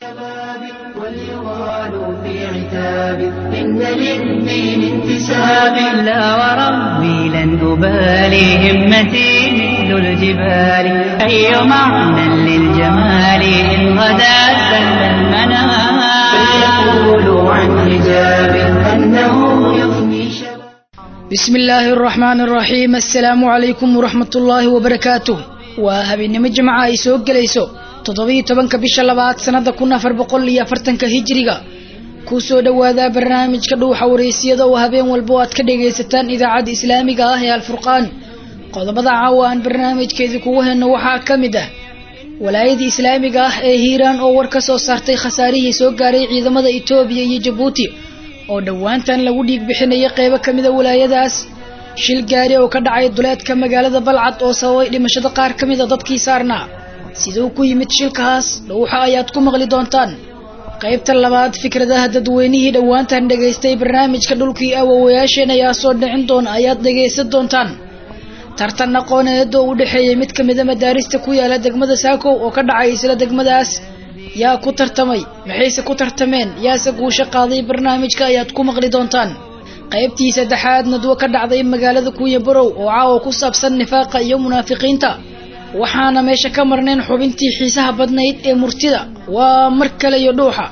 واليغال في عتاب إن للدين انتساب لا وربي لن أبالي همتي مثل الجبال أي معنى للجمال إن غدا سل المنام فليقولوا عن حجاب أنه يفني شباب بسم الله الرحمن الرحيم السلام عليكم ورحمة الله وبركاته وهبينimo jimca ay soo gelayso toddobiyo tobanka bisha labaad sanada kun afar boqol iyo afartanka hijiriga kusoo dhawaada barnaamijka dhuuxa wareysiyada oo habeen walba aad ka dhagaysataan idaacadda islaamiga ah ee alfurqaan qodobada caawa aan barnaamijkeedii kugu heyno waxaa ka mid ah walaayadii islaamiga ah ee hiiraan oo war ka soo saartay khasaarihii soo gaaray ciidamada etoobiya iyo jabuuti oo dhowaantan lagu dhiig bixinaya qeybo kamida walaayadaas shil gaari oo ka dhacay duleedka magaalada balcad oo sababay dhimashada qaar ka mida dadkii saarnaa siduu ku yimid shilkahaas dhowxa ayaad ku maqli doontaan qaybta labaad fikradaha dadweynihii dhowaantan dhagaystay barnaamijka dhulkii awowayaasheen ayaa soo dhicin doona ayaad dhagaysan doontaan tartan aqooneed oo u dhexeeyay mid kamida madaarista ku yaala degmada saakow oo ka dhacay isla degmadaas yaa ku tartamay maxayse ku tartameen yaase guusho qaaday barnaamijka ayaad ku maqli doontaan qaybtii saddexaad nadwo ka dhacday magaalada kuuya barow oo caawa ku saabsan nifaaqa iyo munaafiqiinta waxaana meesha ka marnayn xubintii xiisaha badnayd ee murtida waa mar kale iyo dhuuxa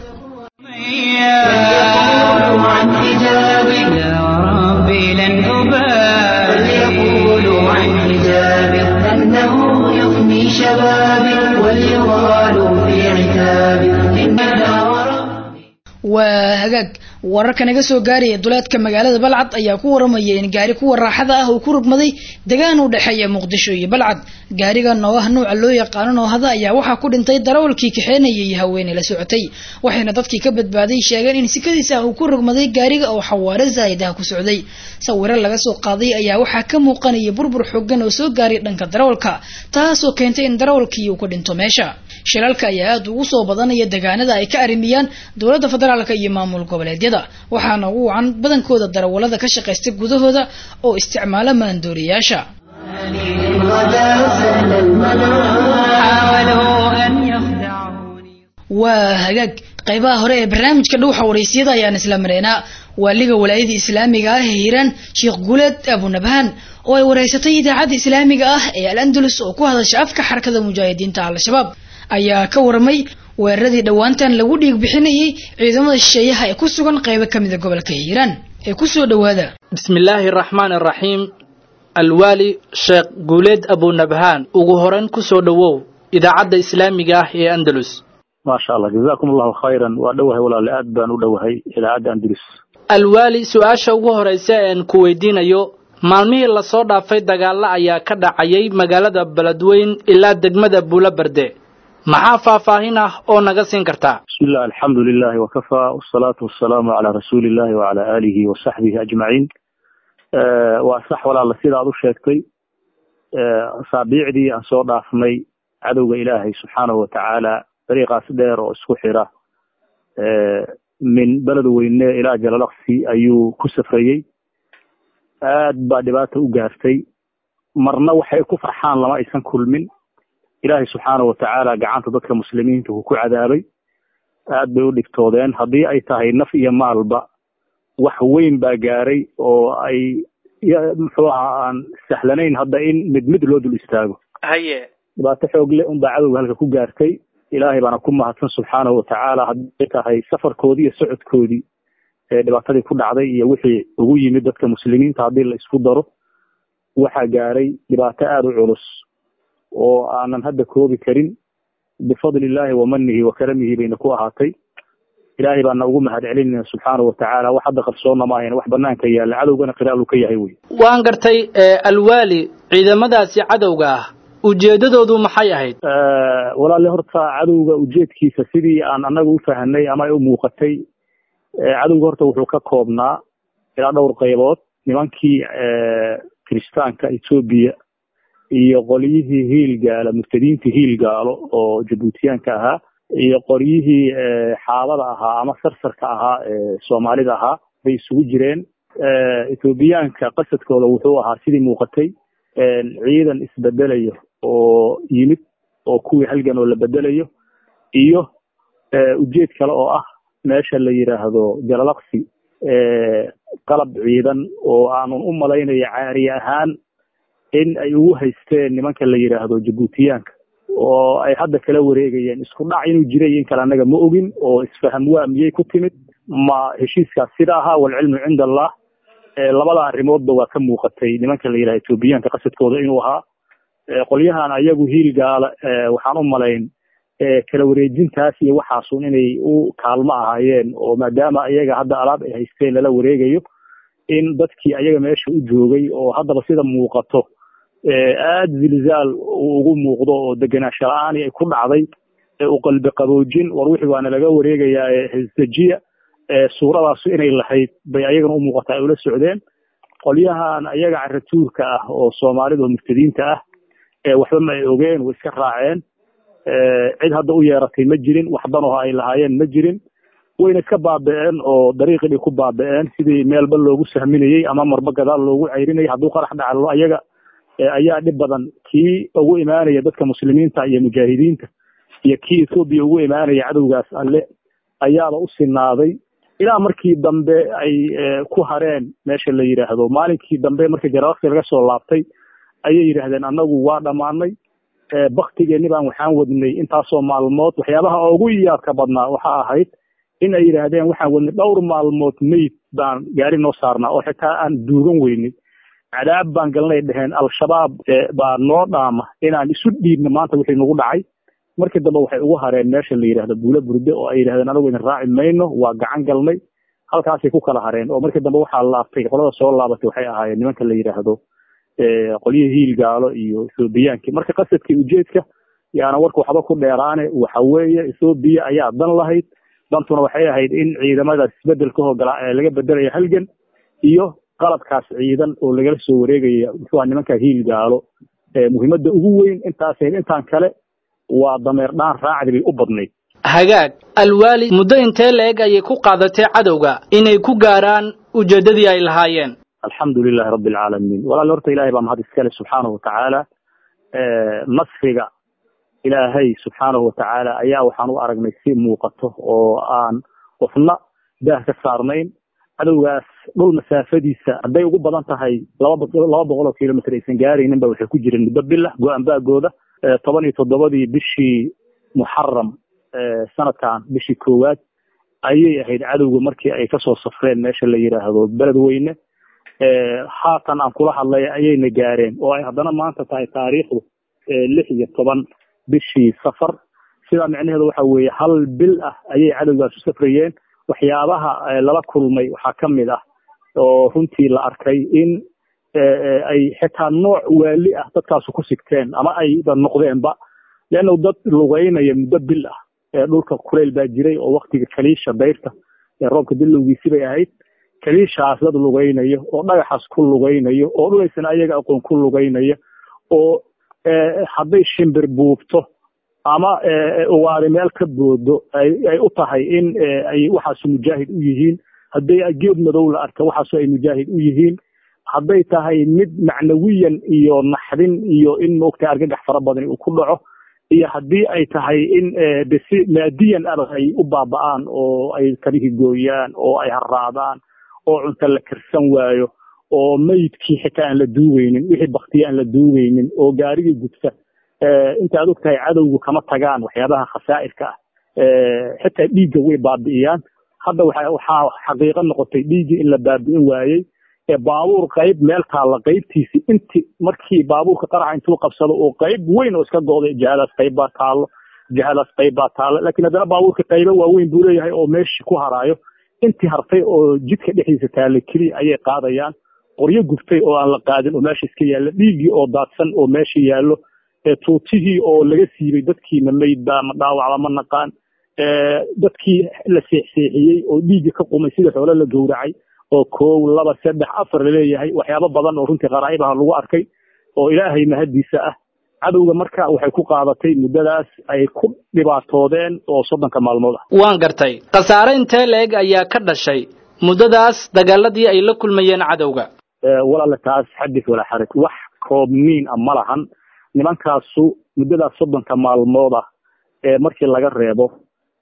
فليقولوا عن حجاب لا وربي لن أبالي فليقولوا عن حجاب أنه يفني شبابي واليغال في عتاب إن لا وربي waa hagaag wararka naga soo gaaraya duleedka magaalada balcad ayaa ku waramaya in gaari kuwa raaxada ah uu ku rugmaday degaan u dhexeeya muqdisho iyo balcad gaarigan oo ah nuuca loo yaqaano noohada ayaa waxaa ku dhintay darawalkii kaxeenayay iyo haweeney la socotay waxayna dadkii ka badbaaday sheegeen in sikadiisa ah uu ku rugmaday gaariga oo xawaare zaa'id ah ku socday sawiro laga soo qaaday ayaa waxaa ka muuqanaya burbur xoogan oo soo gaaray dhanka darawalka taasoo keentay in darawalkii uu ku dhinto meesha shilalka ayaa aada ugu soo badanaya degaanada ay ka arrimiyaan dowladda federaalka iyo maamul goboleedyada waxaana ugu wacan badankooda darawalada ka shaqaysta gudahooda oo isticmaala maandooriyaasha إن غدا سهل المنام حاولوا أن يخدعوني waa hagaag qaybaha hore ee barnaamijka dhuuxa wareysiyada ayaan isla mareynaa waaliga walaayada islaamiga ah ee hiiraan sheekh guuleed abunabhaan oo ay wareysatay idaacadda islaamiga ah ee al andalus oo ku hadasha afka xarakada mujaahidiinta al-shabaab ayaa ka waramay weeraradii dhowaantan lagu dhiig bixinayay ciidamada shisheeyaha ee ku sugan qaybo kamida gobolka hiiraan ee kusoo dhawaada bismi illaahi araxmaan araxiim alwaali sheekh guuleed abunabhaan ugu horeyn ku soo dhowow idaacadda islaamiga ah ee andalus maasha allah jazakum allahu khayran waa dhowahay walaale aad baan u dhowahay idaacadda andalus alwaali su-aasha ugu horeysa een ku weydiinayo maalmihii lasoo dhaafay dagaalo ayaa ka dhacayay magaalada beledweyn ilaa degmada buulaberde maxaa faahfaahin ah oo naga siin kartaa bismi illah alxamdu lilahi wakafaa wasalaatu wasalaamu calaa rasuuli illahi wacala aalihi wasaxbihi ajmaciin waa sax walaala sida aad u sheegtay saabiicdii aan soo dhaafnay cadowga ilaahay subxaanahu watacaala dariiqaas dheer oo isku xira min beled weyne ilaa jalalaqsi ayuu ku safrayey aad baa dhibaata u gaartay marna waxay ku farxaan lama aysan kulmin ilaahay subxaanahu watacaala gacanta dadka muslimiinta uu ku cadaabay aad bay u dhibtoodeen haddii ay tahay naf iyo maalba wax weyn baa gaaray oo ay muxuu ahaa aan sahlanayn hadda in mid mid loo dul istaago haye dhibaato xoog le unbaa cadowga halka ku gaartay ilaahay baana ku mahadsan subxaanahu watacaala hadday tahay safarkoodii iyo socodkoodii ee dhibaatadii ku dhacday iyo wixii ugu yimid dadka muslimiinta haddii la isku daro waxaa gaaray dhibaato aada u culus oo aanan hadda koobi karin bifadli illaahi wa manihi wa karamihi bayna ku ahaatay ilaahay baana ugu mahad celinayna subxaanahu watacaala wax hadda qarsoonna ma ahayn wax banaanka yaalla cadowgana qiraal uu ka yahay wey waan gartay alwaali ciidamadaasi cadowga ah ujeedadoodu maxay ahayd walaale horta cadowga ujeedkiisa sidii aan anaga u fahanay ama ay u muuqatay cadowga horta wuxuu ka koobnaa ilaa dhowr qaybood nimankii kiristaanka etoobiya iyo qolyihii hiilgaala murtadiintii hiilgaalo oo jabuutiyaanka ahaa iyo qoryihii xaabada ahaa ama sarsarka ahaa ee soomaalida ahaa bay isugu jireen ethoobiyaanka qasadkooda wuxuu ahaa sidii muuqatay ciidan isbedelayo oo yimid oo kuwii halgan oo la bedelayo iyo ujeed kale oo ah meesha la yidhaahdo jalalaqsi qalab ciidan oo aanun u malaynayo caari ahaan in ay ugu haysteen nimanka la yidhaahdo jabuutiyaanka oo ay hadda kala wareegayeen isku dhac inuu jiray in kale annaga ma ogin oo isfaham waa miyey ku timid ma heshiiskaas sida ahaa walcilmu cinda allah labada arrimoodba waa ka muuqatay nimanka la yidhaha etoobiyaanka qasadkooda inuu ahaa qolyahan ayagu hiil gaala waxaan u malayn kala wareejintaas iyo waxaasun inay u kaalmo ahaayeen oo maadaama ayaga hadda alaab ay haysteen lala wareegayo in dadkii ayaga meesha u joogay oo haddaba sida muuqato aada zilzaal uu ugu muuqdo oo degenaansho la-aan ay ku dhacday u qalbi qaboojin war wixii waana laga wareegayaa hesdejiya suuradaasu inay lahayd bay ayagana u muuqata ay ula socdeen qolyahan ayaga caratuurka ah oo soomaalida oo murtadiinta ah waxba ma ay ogeen way iska raaceen cid hadda u yeeratay ma jirin wax danoho ay lahaayeen ma jirin wayna iska baaba'een oo dariiqii bay ku baaba'een sidii meelba loogu sahminayey ama marba gadaal loogu ceyrinayay hadduu qarax dhacalo ayaga ayaa dhib badan kii ugu imaanaya dadka muslimiinta iyo mujaahidiinta iyo kii ethoobiya ugu imaanaya cadowgaas alle ayaaba u sinaaday ilaa markii dambe ay ku hareen meesha la yidhaahdo maalinkii dambe markii jaralaqsi laga soo laabtay ayay yidhaahdeen annagu waa dhammaanay baktigeeni baan waxaan wadnay intaasoo maalmood waxyaabaha ugu yaadka badnaa waxa ahayd in ay yidhaahdeen waxaan wadnay dhowr maalmood meyd baan gaari noo saarnaa oo xitaa aan duugan weynay cadaab baan galnay dheheen al-shabaab baa noo dhaama inaan isu dhiibno maanta wixii nagu dhacay markii dambe waxay ugu hareen meesha la yidhahdo buulo burde oo ay yidhahdeen anagu idin raaci mayno waa gacan galnay halkaasay ku kala hareen oo markii dambe waxaa laabtay qolada soo laabatay waxay ahaayeen nimanka la yidhaahdo qolyihii hiil gaalo iyo ethoobiyaanki marka qasadkii ujeedka yaana warka waxba ku dheeraane waxa weeye ethoobiya ayaa dan lahayd dantuna waxay ahayd in ciidamadaas isbedelka hogolaa ee laga bedelaya halgan iyo qalabkaas ciidan oo lagala soo wareegaya muxuuha nimanka hiil gaalo muhiimadda ugu weyn intaas intaan kale waa dameer dhaan raacdi bay u badnayd hagaag alwaali muddo intee la-eg ayay ku qaadatay cadowga inay ku gaaraan ujeeddadii ay lahaayeen alxamdu lilahi rabbi alcaalamiin walaal horta ilahay baa mahad iskale subxaanahu watacaala nasriga ilaahay subxaanahu watacaala ayaa waxaan u aragnay si muuqato oo aan qofna daah ka saarnayn cadowgaas dhul masaafadiisa hadday ugu badan tahay laba laba boqol oo kilomitr aysan gaaraynin ba waxay ku jireen muddo bilah go-aan baagooda toban iyo toddobadii bishii muxaram sanadkan bishii koowaad ayay ahayd cadowga markii ay kasoo safreen meesha la yidhaahdo beledweyne haatan aan kula hadlay ayayna gaareen oo ay haddana maanta tahay taariikhdu lix iyo toban bishii safar sidaa micnaheedu waxa weeye hal bil ah ayay cadowgaas u safrayeen waxyaabaha lala kulmay waxaa ka mid ah oo runtii la arkay in ay xitaa nooc waali ah dadkaasu ku sigteen ama ayba noqdeenba leanna dad lugeynaya muddo bil ah dhulka kuleyl baa jiray oo waktiga kaliisha dayrta roobka dilowgiisi bay ahayd kaliishaas dad lugeynayo oo dhagaxaas ku lugeynayo oo dhulaysan ayaga aqoon ku lugeynaya oo hadday shimbir buubto ama ugaari meel ka boodo ay u tahay in ay waxaasu mujaahid u yihiin hadday geed madow la arka waxaasu ay mujaahid u yihiin hadday tahay mid macnawiyan iyo naxdin iyo in maogtahay argagax fara badan uu ku dhaco iyo haddii ay tahay in desi maadiyan aba ay u baaba'aan oo ay kabihii gooyaan oo ay haraadaan oo cunto la karsan waayo oo meydkii xitaa aan la duugeynin wixii baktiya aan la duugeynin oo gaarigii gudsa inta ad og tahay cadowgu kama tagaan waxyaabaha khasaa'irka ah xitaa dhiigga way baabi'iyaan hadda waxa waxaa xaqiiqo noqotay dhiiggii in la baabi'in waayey baabuur qayb meel taalla qaybtiisi inti markii baabuurka qaraxa intuu qabsado oo qayb weyn oo iska go'day jihadaas qayb baa taallo jihadaas qayb baa taallo laakiin haddana baabuurka qaybo waaweyn buu leeyahay oo meeshii ku haraayo intii hartay oo jidka dhexdiisa taalla keliya ayay qaadayaan qoryo guftay oo aan la qaadin oo meesha iska yaalla dhiiggii oo daadsan oo meesha yaallo tuutihii oo laga siibay dadkiina meydba ma dhaawacba ma naqaan dadkii la seexseexiyey oo dhiigga ka qumay sida xoolo la gowracay oo koow laba saddex afar laleeyahay waxyaabo badan oo runtii qaraa'ibaha lagu arkay oo ilaahay mahaddiisa ah cadowga marka waxay ku qaadatay muddadaas ay ku dhibaatoodeen oo soddonka maalmood ah waan gartay khasaare intee la-eg ayaa ka dhashay muddadaas dagaaladii ay la kulmayeen cadowga walaale taas xadis walaa xaraj wax koobniin ah ma lahan nimankaasu muddadaas soddonka maalmood ah ee markii laga reebo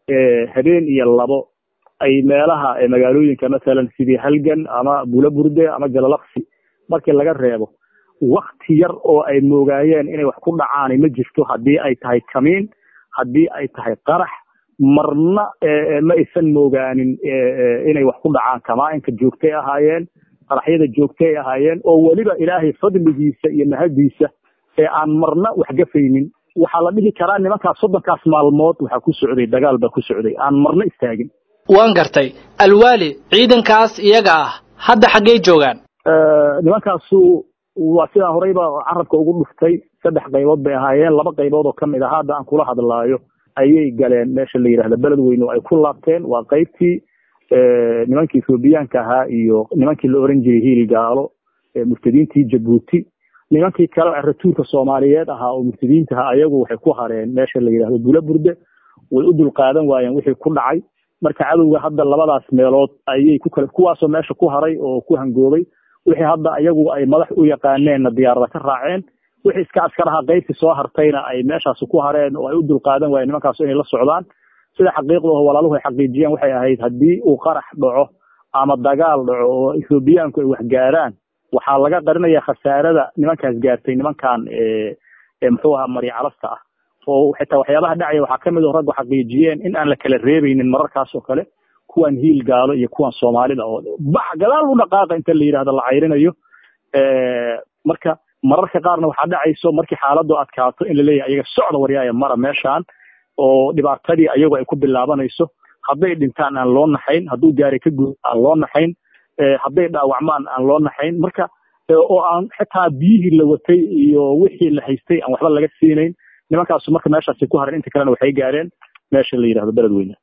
habeen iyo labo ay meelaha magaalooyinka masalan sidii halgan ama bulaburde ama jalalaqsi markii laga reebo wakti yar oo ay moogaayeen inay wax ku dhacaan ma jirto haddii ay tahay kamiin haddii ay tahay qarax marna ma aysan moogaanin inay wax ku dhacaan kamaa-inka joogtay ahaayeen qaraxyada joogtay ahaayeen oo weliba ilaahay fadligiisa iyo mahadiisa ee aan marna wax gafaynin waxaa la dhihi karaa nimankaas soddonkaas maalmood waxaa ku socday dagaal baa ku socday aan marna istaagin waan gartay alwaali ciidankaas iyaga ah hadda xaggey joogaan nimankaasu waa sidaan horeyba carabka ugu dhuftay saddex qaybood bay ahaayeen laba qaybood oo kamid ah hadda aan kula hadlaayo ayay galeen meesha la yidhahda beled weyne oo ay ku laabteen waa qaybtii nimankii ethoobiyaanka ahaa iyo nimankii la oran jiray hiil gaalo murtadiintii jabuuti nimankii kale ratuurka soomaaliyeed ahaa oo murtadiintaha ayagu waxay ku hareen meesha la yidhahdo bulaburde way u dulqaadan waayeen wixii ku dhacay marka cadowga hadda labadaas meelood ayay ku kale kuwaasoo meesha ku haray oo ku hangoobay wixii hadda ayagu ay madax u yaqaaneenna diyaarada ka raaceen wixii iska askaraha qaybtii soo hartayna ay meeshaasi ku hareen oo ay u dulqaadan waayeen nimankaas inay la socdaan sida xaqiiqdaho walaaluhu ay xaqiijiyeen waxay ahayd haddii uu qarax dhaco ama dagaal dhaco oo ethoobiyaanku ay wax gaaraan waxaa laga qarinaya khasaarada nimankaas gaartay nimankan muxuu ahaa maryacalasta ah oo xitaa waxyaabaha dhacaya waxaa kamid oo raggu xaqiijiyeen in aan la kala reebaynin mararkaas oo kale kuwan hiil gaalo iyo kuwan soomaalida oo bax gadaal u dhaqaaqa inta la yidhahdo la cayrinayo marka mararka qaarna waxaa dhacayso markii xaaladu adkaato in laleeyahay ayaga socda waryaaya mara meeshaan oo dhibaatadii ayagu ay ku bilaabanayso hadday dhintaan aan loo naxayn hadduu gaari ka guud aan loo naxayn hadday dhaawacmaan aan loo naxayn marka oo aan xitaa biyihii la watay iyo wixii la haystay aan waxba laga siinayn nimankaasu marka meeshaasi ku haran inta kalena waxay gaareen meesha la yidhahdo beled weyne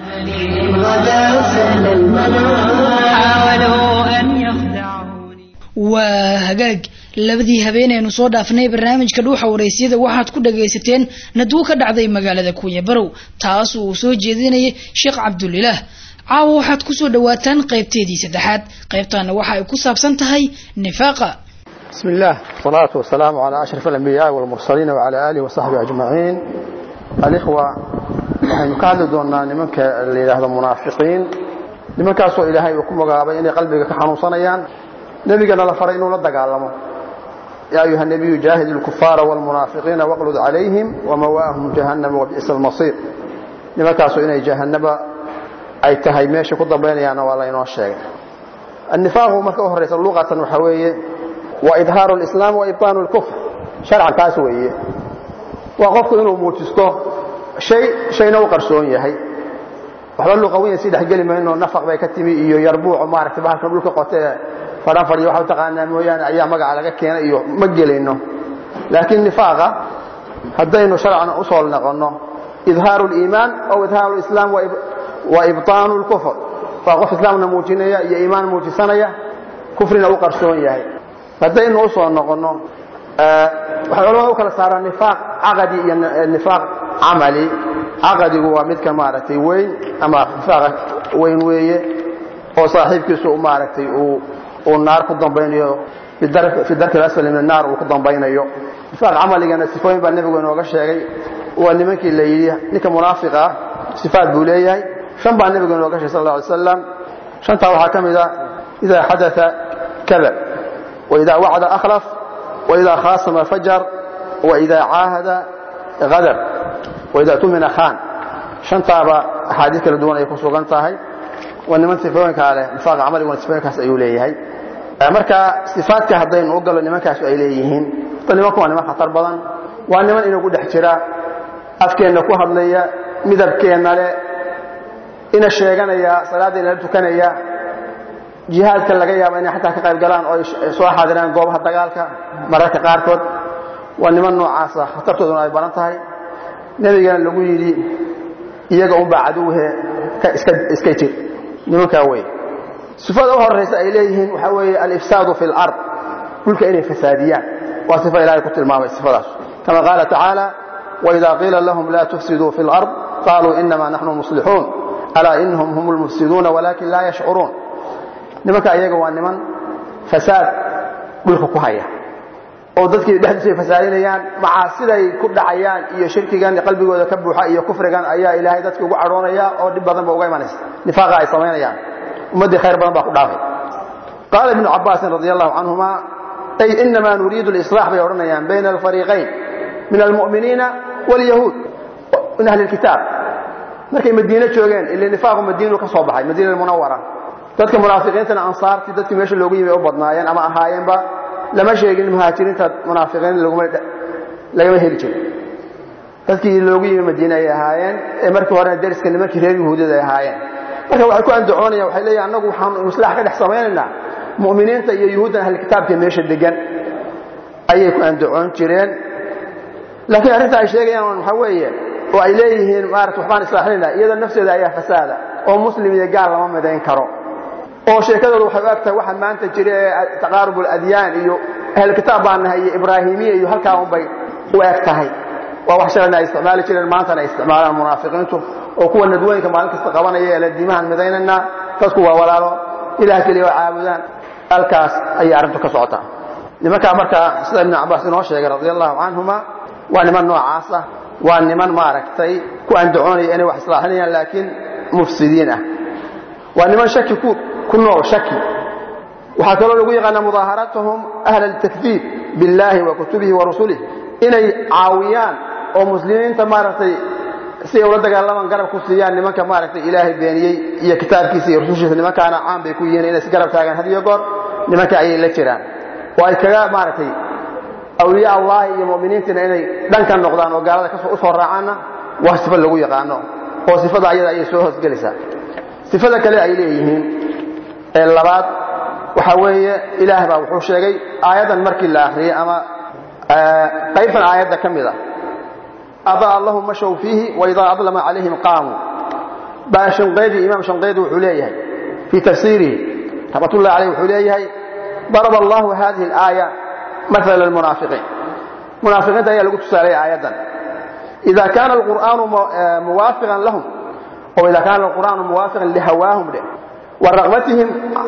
waa hagaag labadii habeenaynu soo dhaafnay barnaamijka dhuuxa waraysyada waxaad ku dhagaysateen nadwo ka dhacday magaalada kuuya barow taas uu soo jeedinayay sheekh cabdulilaah caawa waxaad kusoo dhawaataan qaybteedii saddexaad qaybtaana waxa ay ku saabsan tahay nifaaqa بسم الله والصلاة والسلام على أشرف الأنبياء والمرسلين وعلى آله وصحبه أجمعين الإخوة waxaynu ka hadli doonaa nimanka la yidhaahdo munaafiqiin nimankaasoo ilaahay uu ku magaabay inay qalbiga ka xanuunsanayaan nebigana la faray inuu la dagaalamo yaa ayuha nebiyu jaahid ilkufaara waalmunaafiqiina waqlud calayhim wamawaahum jahannama wabi'sa almasiir nimankaasoo inay jahannaba ay tahay meesha ku dambaynayaanna waa laynoo sheegay annifaaqu marka u horraysa luqatan waxaa weeye waa idhaaru lislaam wa ibtaanu lkufr sharcan kaas weeye waa qofku inuu muujisto shay shayna u qarsoon yahay waxba luqawiyan sii dhexgeli mayno nafaq bay ka timi iyo yarbuuco maaragtay bahalkan dhulka qote fadhan fadhiyo waxa u taqaanaa mooyaane ayaa magaca laga keenay iyo ma gelayno laakiin nifaaqa haddaynu sharcan u soo noqonno idhaaru liimaan aw idhaaru lislaam wa ibtaanu lkufr waa qof islaamna muujinaya iyo iimaan muujisanaya kufrina u qarsoon yahay haddaynu u soo noqonno waxay culamada u kala saaraan nifaaq caqadi iyo nifaaq camali caqadigu waa midka maaragtay weyn ama nifaaqa weyn weeye oo saaxiibkiisu maaragtay uu naar ku dambaynayo fi darki asfali min naar uu ku dambaynayo nifaaq camaligana sifooyin baa nebigu inooga sheegay waa nimankii la yidhi ninka munaafiqa ah sifaat buu leeyahay shan baa nebigu inooga sheegay sal alla alay slam shantaa waxaa ka mid a idaa xadaa kadab waidaa wacda akhlaf waidaa khaasama fajar waidaa caahada hadar waidaa tumina khan shantaaba axaadiis kala duwan ay ku sugan tahay waa niman sifooyinkaa leh nifaaqa camaliguna sifooyinkaas ayuu leeyahay marka sifaadka haddaynu u gallo nimankaasu ay leeyihiin ta nimanku waa niman khatar badan waa niman inagu dhex jira afkeenna ku hadlaya midabkeenna leh ina sheeganaya salaaddeena la tukanaya jihaadka laga yaaba inay xataa ka qayb galaan oo ay soo xaadiraan goobaha dagaalka mararka qaarkood waa niman noocaasa khatartooduna ay badan tahay nebigana lagu yidhi iyaga unbaa caduwhe iska jir nimankaa wey sifada u horaysa ay leeyihiin waxaa weeye alifsaadu fi lard dhulka inay fasaadiyaan waa sifa ilahay ku tilmaamay sifadaas kama qaala tacaala waida qiila lahum la tufsiduu fi lard qaluu inama naxnu muslixuun alaa inahum hum lmufsiduuna walakin laa yashcuruun nimanka iyaga waa niman fasaad dhulka ku haya oo dadkii dhexdiisa ay fasaadinayaan macaasiday ku dhacayaan iyo shirkigan qalbigooda ka buuxa iyo kufrigan ayaa ilaahay dadka ugu cadhoonaya oo dhib badan ba uga imanaysa nifaaqa ay samaynayaan ummaddii khayr badan baa ku dhaafay qaala ibnu cabaasin radi allahu canhuma ay inamaa nuriidu lislaax bay odhanayaan bayna alfariiqayn min almu'miniina waalyahuud min ahli lkitaab markay madiine joogeen ila nifaaqu madiinu ka soo baxay madiina munawara dadka munaafiqiintana ansaartii dadkii meesha loogu yimi u badnaayeen ama ahaayeenba lama sheegin muhaajiriinta munaafiqiin lagama heli jirin dadkii loogu yimi madiine ay ahaayeen ee markii horena dariska nimankii reer yahuudiyada ay ahaayeen marka waxay ku andacoonayaan waxay leeyihin annagu waxaanu islaax ka dhex samaynaynaa mu'miniinta iyo yuhuuddan ahli kitaabka meesha degan ayay ku andacoon jireen laakiin arrinta ay sheegayaan waxaa weeye oo ay leeyihiin maarata waxbaan islaaxinaynaa iyada nafteeda ayaa fasaada oo muslim iyo gaal lama midayn karo oo sheekadooda waxay u eg tahay waxa maanta jira ee taqaarub aladyaan iyo ahlu kitaab baan nahay iyo ibraahimiya iyo halkaa unbay u eg tahay waa wax shalayna ay isticmaali jireen maantana ay isticmaalaan munaafiqiintu oo kuwa nadwooyinka maalin kasta qabanaya ee la diimahan midaynaynaa dadku waa walaalo ilaah keliya waa caabudaan halkaas ayay arrintu ka socotaa nimankaa markaa sida ibnu cabaas inoo sheegay radia allahu canhuma waa niman noocaas ah waa niman maaragtay ku andacoonaya inay wax islaaxinayaan laakiin mufsidiin ah waa niman shaki ku nool shaki waxaa kaloo lagu yaqaanaa mudaaharatahum ahla altakdiib biاllahi wa kutubihi wa rusulih inay caawiyaan oo muslimiinta maaragtay si ay ula dagaalamaan garab ku siiyaan nimanka maaragtay ilaahay beeniyey iyo kitaabkiisa iyo rusushiisa nimankaana caan bay ku yihiin inay si garab taagaan had iyo goor nimanka ayay la jiraan oo ay kaga maaragtay awliya allahi iyo mu'miniintiina inay dhanka noqdaan oo gaalada u soo raacaanna waa sifo lagu yaqaano oo sifada ayada ayay soo hoosgelaysaa sifada kale ay leeyihiin ee labaad waxa weeye ilaah baa wuxuu sheegay aayaddan markii la akhriyey ama qaybtan aayadda ka mid a adaa lahum mashow fiihi waidaa adlama calayhim qaamuu baa shanqaydi imaam shanqaydi wuxuu leeyahay fii tafsiirihi raxmatullahi caleyh wuxuu leeyahay daraba allahu hadihi alaaya maala lmunaafiqiin munaafiqiinta ayaa lagu tusaalaya aayaddan ida kaana alqur'aanu muwaafiqan lahum oo ida kaana alqur'aanu muwaafiqan lihawaahum dheh wa raqbatihim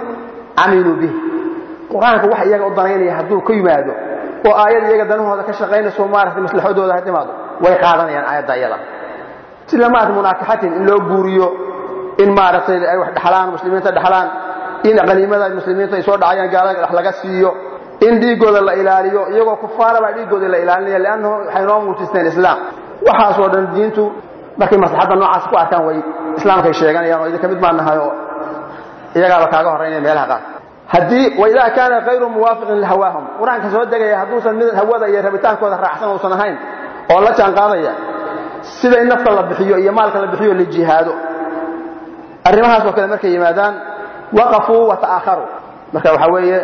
camiluu bih qur-aanka wax iyaga u danaynaya hadduu ka yimaado oo aayad iyaga danahooda ka shaqaynayso maaragtay maslaxadooda ha timaado way qaadanayaan aayadda iyada sida maarata munaakaxatin in loo guuriyo in maaragtay ay wax dhexlaan muslimiinta dhexlaan in qaniimada muslimiinta ay soo dhacayaan gaalada dhex laga siiyo in dhiiggooda la ilaaliyo iyagoo kufaara baa dhiiggooda la ilaalinaya liannahu waxay noo muujisteen islaam waxaasoo dhan diintu markay maslaxadda noocaas ku arkaan way islaamkay sheeganayaan oo idinka mid baan nahay oo iyagaaba kaaga horraynaya meelaha qaar haddii waidaa kaana kayru muwaafiqin lihawaahum qur-aanka soo degaya hadduusan mid hawada iyo rabitaankooda raacsan uusan ahayn oo la jaan qaadaya sida in nafta la bixiyo iyo maalka la bixiyo la jihaado arrimahaasoo kale markay yimaadaan waqafuu wa ta'aakharuu marka waxaa weeye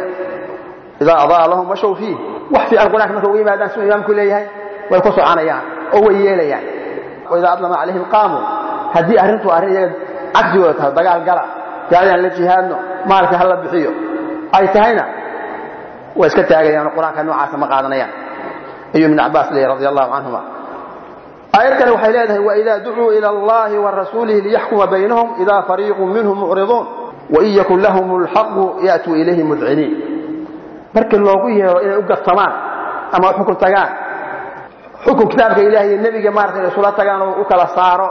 idaa adaa lahum washow fiih wax fiican qur-aanka markay uga yimaadaan siduu imaamku leeyahay way ku soconayaan oo way yeelayaan waidaa adlama calayhim qaamuu haddii arrintu arrin iyaga cagsigooda tahay dagaal gala gaaladaan la jihaadno maalka ha la bixiyo ay tahayna way iska taagayaanoo qur-aanka noocaasa ma qaadanayaan ayuu ibn cabaas leeyay radi allahu canhuma aayad kale waxay leedahay waidaa ducuu ila allahi wa rasuulihi liyaxkuma baynahum idaa fariiqu minhum mucriduun wain yakun lahum lxaqu ya'tuu ilayhi mudciniin markii loogu yeero inay u gartamaan ama xukun tagaan xukun kitaabka ilahi iyo nebiga maarata inay isula tagaan oo u kala saaro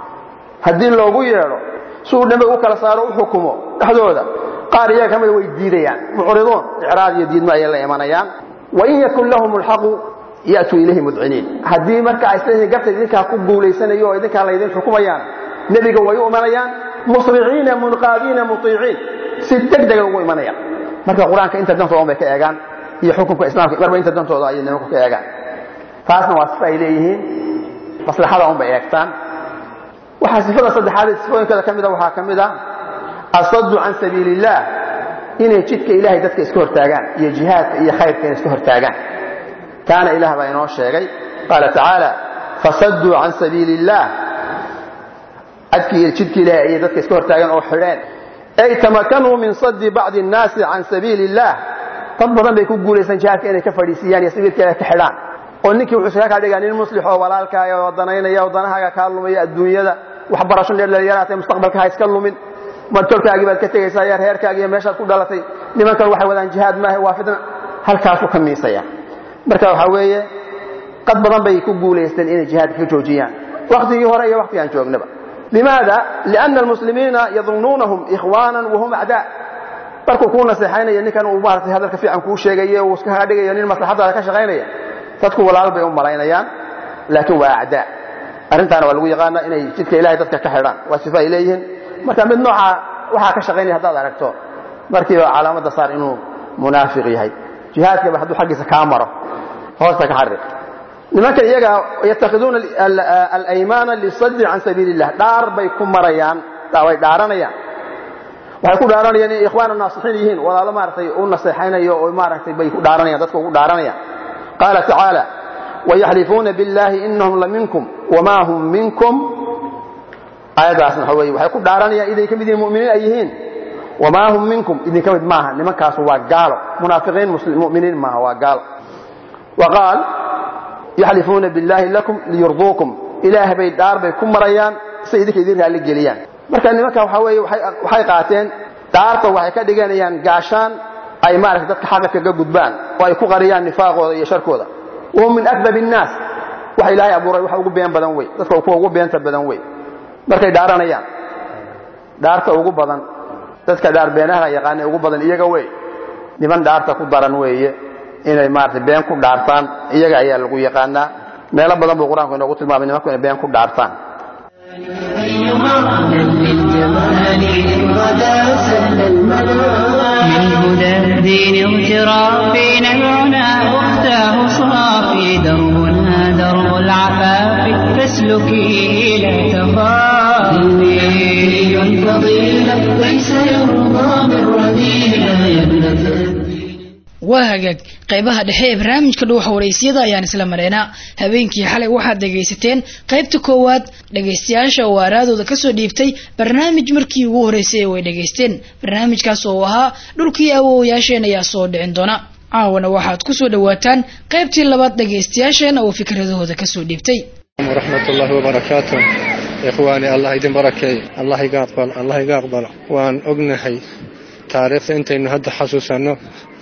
haddii loogu yeedho si uu dhambe u kala saaro u xukumo dhexdooda qaar iyaga ka mida way diidayaan mucriduun icraad iyo diidmo ayay la imanayaan wain yakun lahum lxaqu ya'tuu ilayhi mudciniin haddii marka ay isleeyihiin garta idinkaa ku guulaysanayo oo idinkaa laydin xukumayaan nebiga way u imanayaan musriciina munqaadiina mutiiciin si deg dega ugu imanayaan marka qur-aanka inta dantooda bay ka eegaan iyo xukunka islaamka marba inta dantooda ayay nimanku ka eegaan taasna waa sifa ay leeyihiin maslaxada unbay eegtaan waxaa sifada saddexaad sifooyinkooda ka mida waxaa ka mid a asaddu can sabiili illaah inay jidka ilahay dadka iska hortaagaan iyo jihaadka iyo khayrka inay iska hortaagaan kaana ilaah baa inoo sheegay qaala tacaala fasadduu can sabiili illaah adkii jidka ilahay ayay dadka iska hortaagaan oo xidheen ay tamakanuu min saddi bacdi annaasi can sabiili illaah dad badan bay ku guulaysan jihaadka inay ka fadhiisiiyaan iyo sabiilka ilahay ka xidhaan oo ninkii wuxuu iskaga kaa dhigaa nin muslix oo walaalkaaga oo danaynaya oo danahaaga kaa lumaya adduunyada waxbarasho dheer dhalinyaraatay mustaqbalka ha iska lumin martolkaagii baad ka tegaysaa yaa reerkaagi iyo meeshaad ku dhalatay nimankan waxay wadaan jihaad maaha waa fitna halkaasuu ka miisaya marka waxaa weeye qad badan bay ku guulaysteen inay jihaadka ka joojiyaan waktigii hore iyo waktigaan joognaba limaada liana almuslimiina yadunnuunahum ikhwaanan wahum acdaa markuu kuu naseexaynaya ninkan uu maaragtay hadalka fiican kuu sheegayo uu iska dhigayo nin maslaxadaada ka shaqaynaya dadku walaal bay u malaynayaan laakiin waa acdaa arrintaana waa lagu yaqaana inay jidka ilahay dadka ka xidhaan waa sifo ay leeyihiin marka mid nooca waxaa ka shaqaynaya haddaad aragto markiiba calaamadda saar inuu munaafiq yahay jihaadkaba hadduu xaggiisa kaa maro hoosta ka xariq nimankan iyaga yatakhiduuna alaymaana lisaddi can sabiili illah dhaar bay ku marayaan way dhaaranayaan waxay ku dhaaranayaan inay ikhwaana naasixiin yihiin walaalo maaragtay u naseexaynayo oo maaragtay bay ku dhaaranayaan dadka ugu dhaaranayaan qaala tacaala wayaxlifuuna biاllahi inahum laminkum wama hum minkum aayaddaasna waxa weye waxay ku dhaaranayaan iday ka mid yihiin mu'miniin ay yihiin wamaa hum minkum idinka mid maaha nimankaasu waa gaalo munaafiqiin mu'miniin maaha waa gaalo wa qaal yaxlifuuna biاllahi lakum liyurduukum ilaah bay dhaar bay ku marayaan si idinka idin raalli geliyaan marka nimanka waxaa weeye waxay qaateen dhaarta waxay ka dhiganayaan gaashaan ay maaragtay dadka xaqa kaga gudbaan oo ay ku qariyaan nifaaqooda iyo sharkooda wahum min akdab الnaas waxa ilaahay abuuray wax ugu been badan wey dadka kuwa ugu beenta badan wey markay dhaaranayaan dhaarta ugu badan dadka dhaar beenaha yaqaana ugu badan iyaga wey niman dhaarta ku daran weeye inay maaragtay been ku dhaartaan iyaga ayaa lagu yaqaanaa meelo badan buu qur-aanku inoogu tilmaamay nimanku inay been ku dhaartaan للجمال إن غدا سل المنام من هدى الدين اغترافي نبعنا أختاه صافي دربنا درب العفاف فاسلكيه لا تخافي فضيلة ليس يرضى بالرذيلة يا ابنة waa hagaag qaybaha dhexe ee barnaamijka dhuuxa waraysyada ayaan isla mareynaa habeenkii xalay waxaad dhegaysateen qaybta koowaad dhegaystayaasha oo aaraadooda kasoo dhiibtay barnaamij markii ugu horeysay way dhegaysteen barnaamijkaas oo ahaa dhulkii awoowayaasheen ayaa soo dhicin doona caawana waxaad kusoo dhawaataan qaybtii labaad dhegaystayaasheena oo fikradahooda kasoo dhiibtay ورحمة الله وبركاته إخواني الله يدين بركي الله يقبل الله يقبل وأن أقنحي تاريخ أنت إنه هذا حسوسنا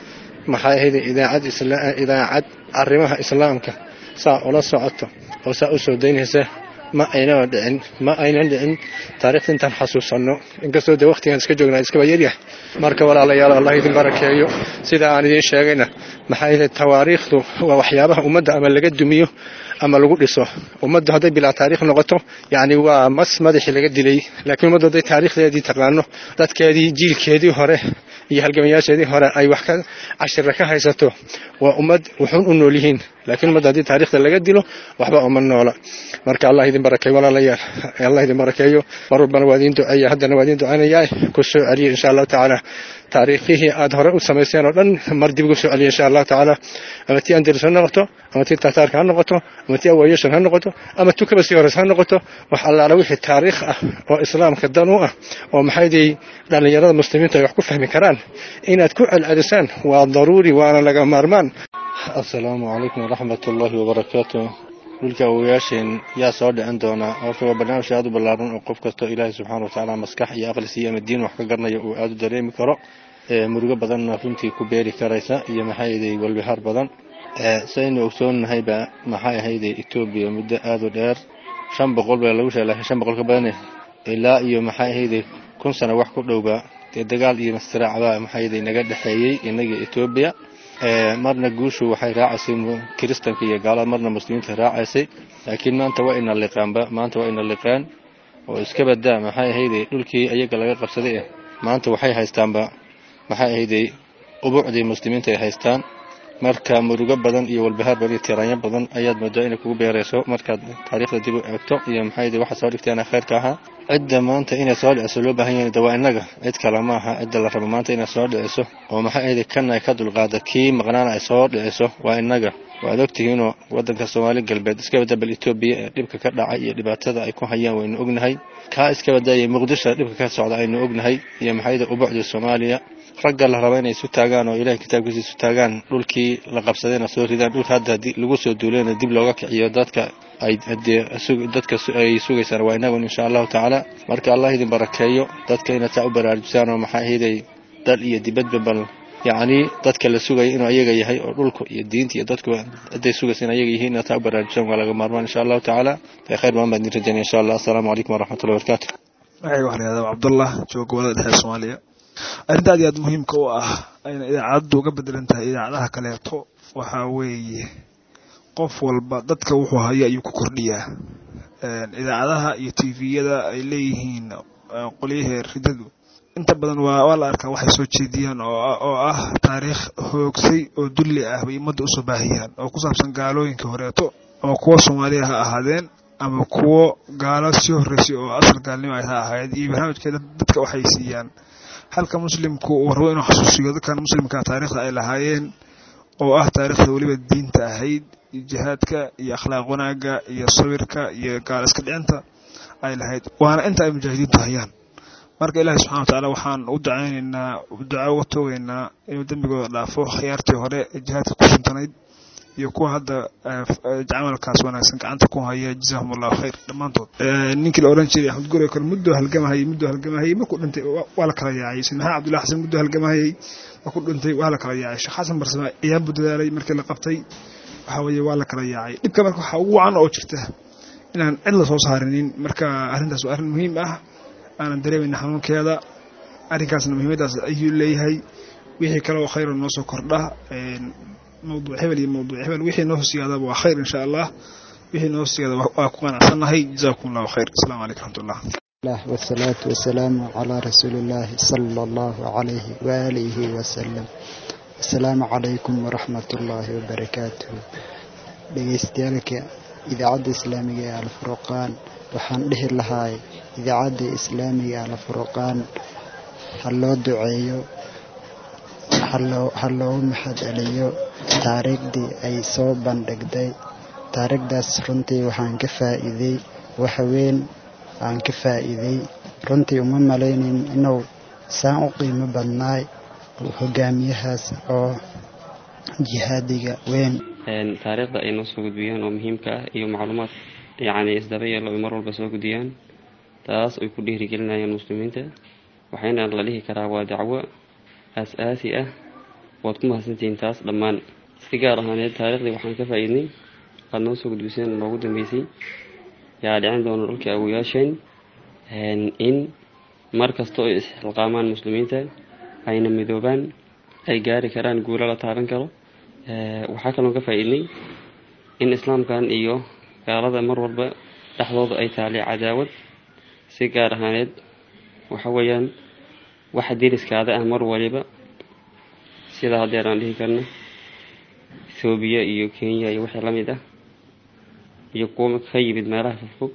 maxay ahayd idaacad idaacad arrimaha islaamka saa ula socoto oo saa u soo daynaysa ma aynan dhicin ma aynan dhicin taariikhda intaan xasuusanno inkastoo dee waqtigaan iska joognaa iskaba yaryahay marka walaalayaal allah idin barakeeyo sida aan idiin sheegayna maxay ahayd tawaariikhdu waa waxyaabaha ummadda ama laga dumiyo ama lagu dhiso ummaddu hadday bilaa taariikh noqoto yacni waa mas madaxii laga dilay laakiin ummaddu hadday taariikhdeedii taqaano dadkeedii jiilkeedii hore iyo halgamayaasheedii hore ay wax ka cashira ka haysato waa ummad wuxuun u nool yihiin laakiin ummadda haddii taariikhda laga dilo waxba uma noola marka allah idin barakeeyo walaalayaal allah idin barakeeyo mar walbana waa idin duceeya haddana waa idin ducaynayaa ku soo celiya insha allahu tacaala taariikhihii aad hore u samayseen oo dhan mar dib ugu soo celiya insha allahu tacaala ama tii andalus ha noqoto ama tii tataarka ha noqoto ama tii awaayashan ha noqoto ama tu kaba sii hores ha noqoto wax allaala wixii taariikh ah oo islaamka dan u ah oo maxaydii dhallinyarada muslimiintu ay wax ku fahmi karaan inaad ku celcelisaan waa daruuri waana laga maarmaan asalaamu calaykum waraxmat ullaahi wabarakaatu dhulka awowayaasheen yaa soo dhicin doonaa horta waa barnaamij aad u ballaaran oo qof kastoo ilaahay subxaana wa tacaala maskax iyo aqli siiyo ama diin wax ka garanayo uu aad u dareemi karo murugo badanna runtii ku beeri karaysa iyo maxay ahaydey walbihaar badan saynu ogsoonnahayba maxay ahaydey etoobiya muddo aad u dheer shan boqol baa lagu sheegay laakiin shan boqol ka badane ilaa iyo maxay ahaydey kun sano wax ku dhowba dee dagaal iyo mastiraac maxay ahaydey naga dhexeeyey innaga etoobiya marna guushu waxay raacaysay kiristanka iyo gaalada marna muslimiinta raacaysay laakiin maanta waa ina liqaanba maanta waa ina liqaan oo iska badaa maxay ahaydey dhulkii ayaga laga qabsaday eh maanta waxay haystaanba maxay ahaydey ubuucdii muslimiinta ay haystaan marka murugo badan iyo walbahaar badan iyo tiraanyo badan ayaad moodaa inay kugu beerayso markaad taariikhda dib u eegto iyo maxay ahaydey waxaad soo dhigteen khayrka ahaa cidda maanta inay soo dhiciso loo baahan yahay waa innaga cid kale ma aha cidda la rabo maanta inay soo dhiciso oo maxay ahaydey kan ay ka dulqaada kii maqnaana ay soo dhiciso waa innaga waad ogtihiinoo waddanka soomaali galbeed iska badda bal etoobiya ee dhibka ka dhacay iyo dhibaatada ay ku hayaan waynu ognahay kaa iska baddaayay muqdisho dhibka ka socda aynu ognahay iyo maxayda ubucda soomaaliya ragga la raba inay isu taagaan oo ilahay kitaabkiisa isu taagaan dhulkii la qabsadayna soo ridaan dhulka hadda lagu soo duulayna dib looga kiciyo dadka ay dadka ay sugaysaan waa inagun insha allahu tacaala marka allah idin barakeeyo dadka inaad saa u baraarujisaan oo maxaa ahaydey dal iyo dibadba bal yacni dadka la sugaya inuu ayaga yahay oo dhulka iyo diinta iyo dadku hadday sugaysa in ayaga yihiin taa u baraarujaan waa laga maarmaan insha allahu tacaala bay khayr badan baan idin rajaynaya insha allah assalaamu calaykum waraxmatullahi wabarakaatu magacayga waxaa la yihahdaa cabdullah jooga gobolada dhexe soomaaliya arrinta aad iyo aad muhiimka u ah ayna idaacaddu uga bedelan tahay idaacadaha kaleeto waxaa weeye qof walba dadka wuxuu haya ayuu ku kordhiyaa idaacadaha iyo tviyada ay leeyihiin qolyahee ridadu inta badan waa waa la arkaa waxay soo jeediyaan oo ah taariikh hoogsay oo dulli ah bay ummadda usoo baahiyaan oo ku saabsan gaalooyinka horeeto ama kuwo soomaaliya ha ahaadeen ama kuwo gaalo sii horreysay oo asal gaalnimo ay ha ahayd iyo barnaamijkeeda dadka waxay siiyaan halka muslimku uu rabo inuu xasuusiyo dadkan muslimka taariikhda ay lahaayeen oo ah taariikhda weliba diinta ahayd iyo jihaadka iyo akhlaaq wanaagga iyo sawirka iyo gaal iska dhicinta ay lahayd waana inta ay mujaahidiintu hayaan marka ilaahay subxana watacaala waxaan u ducaynaynaa duca uga toogaynaa inuu dembigooda dhaafo khiyaartii hore ee jihaadka ku suntanayd iyo kuwa hadda camalkaas wanaagsan gacanta ku haya jazaahum allahu khayr dhammaantood ninkii la odhan jiray axmed gure kale muddoo halgamahayay muddoo halgamahayay markuu dhintay waa la kala yaacay sayd maxamed abdullahi xasan muddoo halgamahayay markuu dhintay waa la kala yaacay sheekh xasan barsame ayaan buu dadaalay markii la qabtay waxa weeye waa la kala yaacay dhibka marka waxaa ugu wacan oo jirta inaan cid la soo saarinin marka arrintaas waa arrin muhiim ah aanan dareemayna xanuunkeeda arrinkaasna muhiimaddaas ayuu leeyahay wixii kale oo khayra noo soo kordha mawduuc hebel iyo mawduuc hebel wixii noo hosiyaadaba waa khayr insha allah wixii noo hosiyaada waa ku qanacsannahay jazaakum allahu khayr asalaamu calaykum raxmatullah الله والصلاة والسلام على رسول الله صلى الله عليه وآله وسلم السلام عليكم ورحمة الله وبركاته dhegeystayaaalka idaacadda islaamiga ee alfurqaan waxaan dhihi lahaay idaacadda islaamiga alfurqaan ha loo duceeyo ha loogu maxad celiyo taariikhdii ay soo bandhigday taariikhdaas runtii waxaan ka faa'iiday waxweyn aan ka faa'iiday runtii uma malaynayn inuu saan u qiimo badnaay hogaamiyahaas oo jihaadiga weyn taariikhda ay noo soo gudbiyaan oo muhiimka ah iyo macluumaad yacni isdaba yeelo ay mar walba soo gudbiyaan taas ay ku dhiirigelinayaan muslimiinta waxayna la dhihi karaa waa dacwo aas-aasi ah waad ku mahadsantihiin taas dhammaan si gaar ahaaneed taariikhdii waxaan ka faa'iidnay aada noo soo gudbiseen noogu dambeysay yaa dhicin doona dhulkii awoyaasheen in mar kasta oo isxilqaamaan muslimiinta ayna midoobaan ay gaari karaan guulo la taaban karo waxaa kaloo ka faa'iidnay in islaamkan iyo gaalada mar walba dhexdooda ay taali cadaawad si gaar ahaaneed waxa weeyaan waxa deriskaada ah mar waliba sida haddeer aan dhihi karno ethoobiya iyo kenya iyo wixii la mid ah iyo kuwa ka yimid meelaha fogfog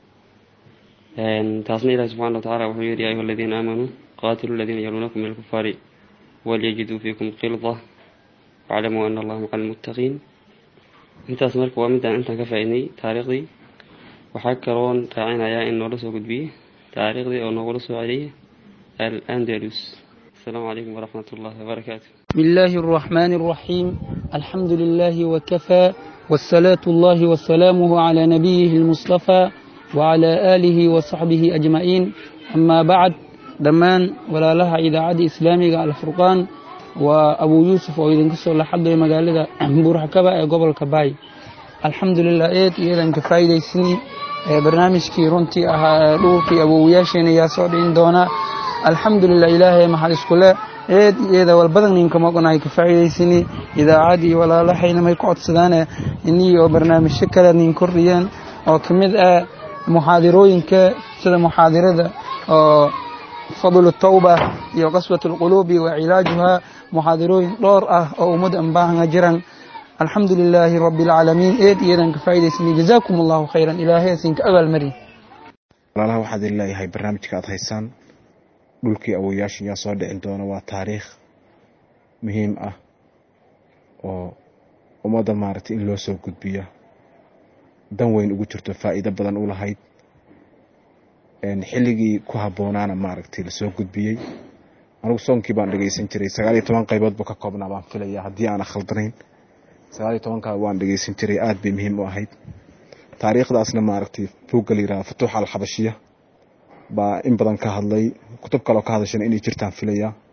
taasna ilahi subxana wa tacala wuxuu yihi ya ayuha aladiina aamanuu qaatilu aladiina yaluunakum min alkufaari walyajiduu fiikum qilda waclamuu ana allaha maca almuttaqiin intaas marka waa midaan intaan ka faa'iidnay taariikhdii waxaa kaloon raacinayaa in noola soo gudbiyey taariikhdii oo noogula soo celiyay الأندلس السلام عليكم ورحمة الله وبركاته بسم الله الرحمن الرحيم الحمد لله وكفى والصلاة الله وسلامه على نبيه المصطفى وعلى آله وصحبه أجمعين أما بعد دمان ولا لها إذا عاد إسلامي على الفرقان وأبو يوسف وإذن كسر لحد مقالة بورح كبا قبل كباي الحمد لله إيد إذن كفايدة سني barnaamijkii runtii ahaa dhulkii awowayaasheena yaa soo dhicin doonaa alxamdulilah ilaahay maxad iskule eed iyada walbadan ninka maqonahay ka faa'iidaysani idaacadii walaalaxayna may ku codsadaane inii oo barnaamijyo kale nin kordhiyeen oo ka mid ah muxaadirooyinka sida muxaadirada oo fadlu tawba iyo qaswat alquluubi wa cilaajuha muxaadirooyin dhowr ah oo ummadda anbaahanga jiran الحمد لله رب العالمين إيد إيدان كفايدة سني جزاكم الله خيرا إلهي سنك أغل مري walaalaha waxaad leeyahay barnaamijka aad haysaan dhulkii awoyaasha yaa soo dhicin doona waa taariikh muhiim ah oo ummadda maaragtay in loo soo gudbiyo dan weyn ugu jirto faa'iido badan u lahayd xilligii ku habboonaana maaragtay lasoo gudbiyey anigu soonkii baan dhegeysan jiray sagaal iyo toban qaybood buu ka koobnaa baan filaya haddii aana khaldanayn sagaal iyo tobankaa waan dhegeysan jiray aad bay muhiim u ahayd taariikhdaasna maaragtay buugga la yidhaha futuux alxabashiya baa in badan ka hadlay kutub kaloo ka hadashana inay jirtaan filaya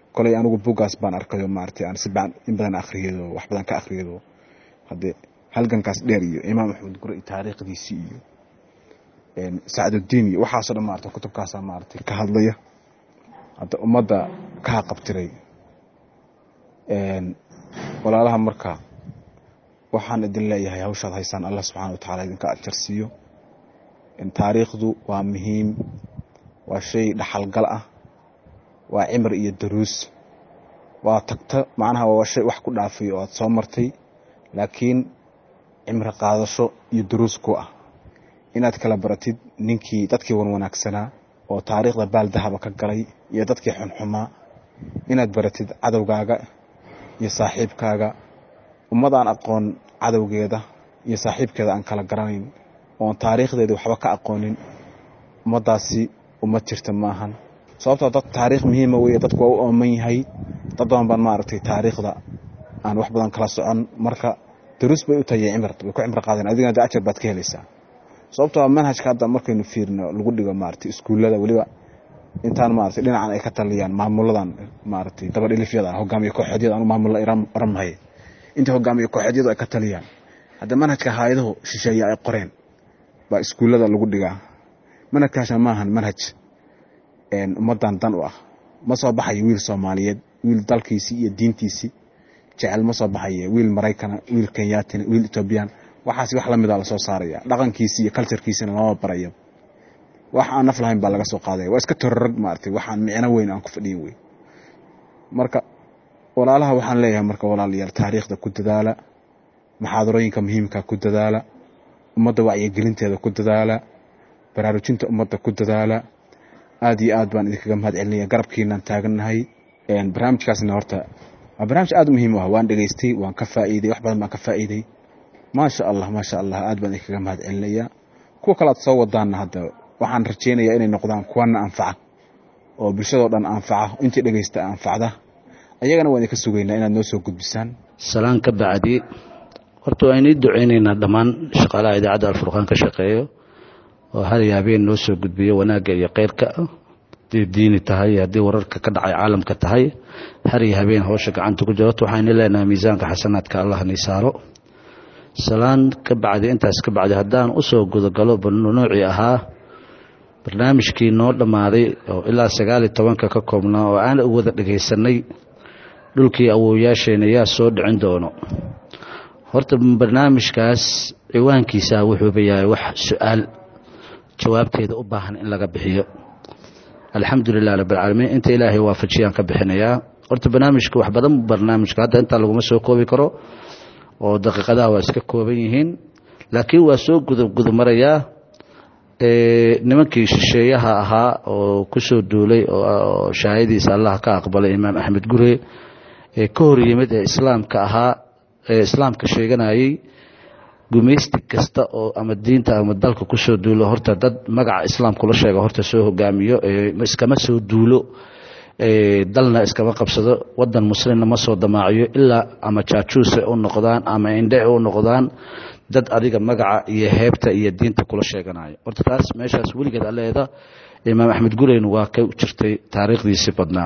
koley anigu buuggaas baan arkayo maaragtay aan si badan in badan akhriyado wax badan ka akhriyado haddee halgankaas dheer iyo imaam axmed gure iyo taariikhdiisii iyo sacdudiin iyo waxaasoo dhan maarata kutubkaasaa maaragtay ka hadlaya hadda ummadda ka haqabtiray walaalaha marka waxaan idin leeyahay hawshaad haysaan allah subxana wa tacala idinka ajarsiiyo taariikhdu waa muhiim waa shay dhaxalgal ah waa cimri iyo daruus waa tagto macnaha waa shay wax ku dhaafay oo aad soo martay laakiin cimri qaadasho iyo daruus ku ah inaad kala baratid ninkii dadkii wan wanaagsanaa oo taariikhda baaldahaba ka galay iyo dadkii xunxumaa inaad baratid cadowgaaga iyo saaxiibkaaga ummad aan aqoon cadowgeeda iyo saaxiibkeeda aan kala garanayn oon taariikhdeedii waxba ka aqoonin ummaddaasi ummad jirta ma ahan sababtoo dad taariikh muhiima weye dadku waa u ooman yahay dad badan baan maaragtay taariikhda aan wax badan kala socon marka daruus bay u tahay cimr way ku cimri qaadeen adigana de ajar baad ka helaysaa sababtoo manhajka hadda markaynu fiirno lagu dhigo maaragtay iskuullada weliba intaan maaragtay dhinacan ay ka taliyaan maamuladan maaragtay dabadhilifyada hogaamiye kooxeedyada anu maamulla oran mahay inta hogaamiye kooxeedyadu ay ka taliyaan hadda manhajka hayadahu shisheeye ay qoreen baa iskuullada lagu dhigaa manhajkaasna maahan manhaj ummaddan dan u ah ma soo baxayo wiil soomaaliyeed wiil dalkiisii iyo diintiisii jecel ma soo baxaye wiil maraykana wiil kenyaatina wiil etoobiyaan waxaas wax lamida lasoo saaraya dhaqankiisii iyo culturkiisina lama barayo wax aan naf lahayn baa laga soo qaadaya waa iska tororog maaragtay waxaan micno weyn aan ku fadhiyin wey marka walaalaha waxaan leeyahay marka walaalayaal taariikhda ku dadaala maxaadarooyinka muhiimka ku dadaala ummadda wacyigelinteeda ku dadaala baraarujinta ummadda ku dadaala aad iyo aad baan idinkaga mahad celinaya garabkiinaan taagannahay barnaamijkaasna horta waa barnaamij aad u muhiim u ah waan dhegaystay waan ka faa'iiday wax badan baan ka faa'iiday maasha allah maasha allah aad baan idinkaga mahad celinaya kuwa kale aad soo wadaanna hadda waxaan rajaynayaa inay noqdaan kuwana anfaca oo bulshadoo dhan anfaca intii dhegaysta anfacda ayagana waan idinka sugaynaa inaad noo soo gudbisaan salaan ka bacdi horta waa inii ducaynaynaa dhammaan shaqaalaha idaacadda alfurqaan ka shaqeeyo oo hal iyo habeen noo soo gudbiyo wanaagga iyo kheyrka haddii diini tahay haddii wararka ka dhacay caalamka tahay har iyo habeen howsha gacanta ku jirto waxaynu leenahay miisaanka xasanaadka allah ni saaro salaan ka bacdi intaas ka bacdi haddaan usoo gudagalo noocii ahaa barnaamijkii noo dhammaaday oo ilaa sagaal iyo tobanka ka koobnaa oo aan u wada dhagaysanay dhulkii awoowayaasheena yaa soo dhicin doono horta barnaamijkaas ciwaankiisa wuxuuba yahay wax su-aal jawaabteeda u baahan in laga bixiyo alxamdulilah rabbilcaalamiin inta ilaahay waafajiyaan ka bixinayaa horta barnaamijka wax badan barnaamijka hadda intaa laguma soo koobi karo oo daqiiqadaha waa iska kooban yihiin laakiin waa soo gudagudumarayaa nimankii shisheeyaha ahaa oo kusoo duulay oo shahaadiisa allah ka aqbalay imaam axmed gure ee ka hor yimid ee islaamka ahaa ee islaamka sheeganayay gumaysti kasta oo ama diinta ama dalka kusoo duulo horta dad magaca islaam kula sheega horta soo hogaamiyo iskama soo duulo dalna iskama qabsado wadan muslimna ma soo damaaciyo ilaa ama jaajuuse u noqdaan ama indhe u noqdaan dad adiga magaca iyo heebta iyo diinta kula sheeganayo horta taas meeshaas weligeed aleeda imaam axmed gureyn waa ka jirtay taariikhdiisi badnaa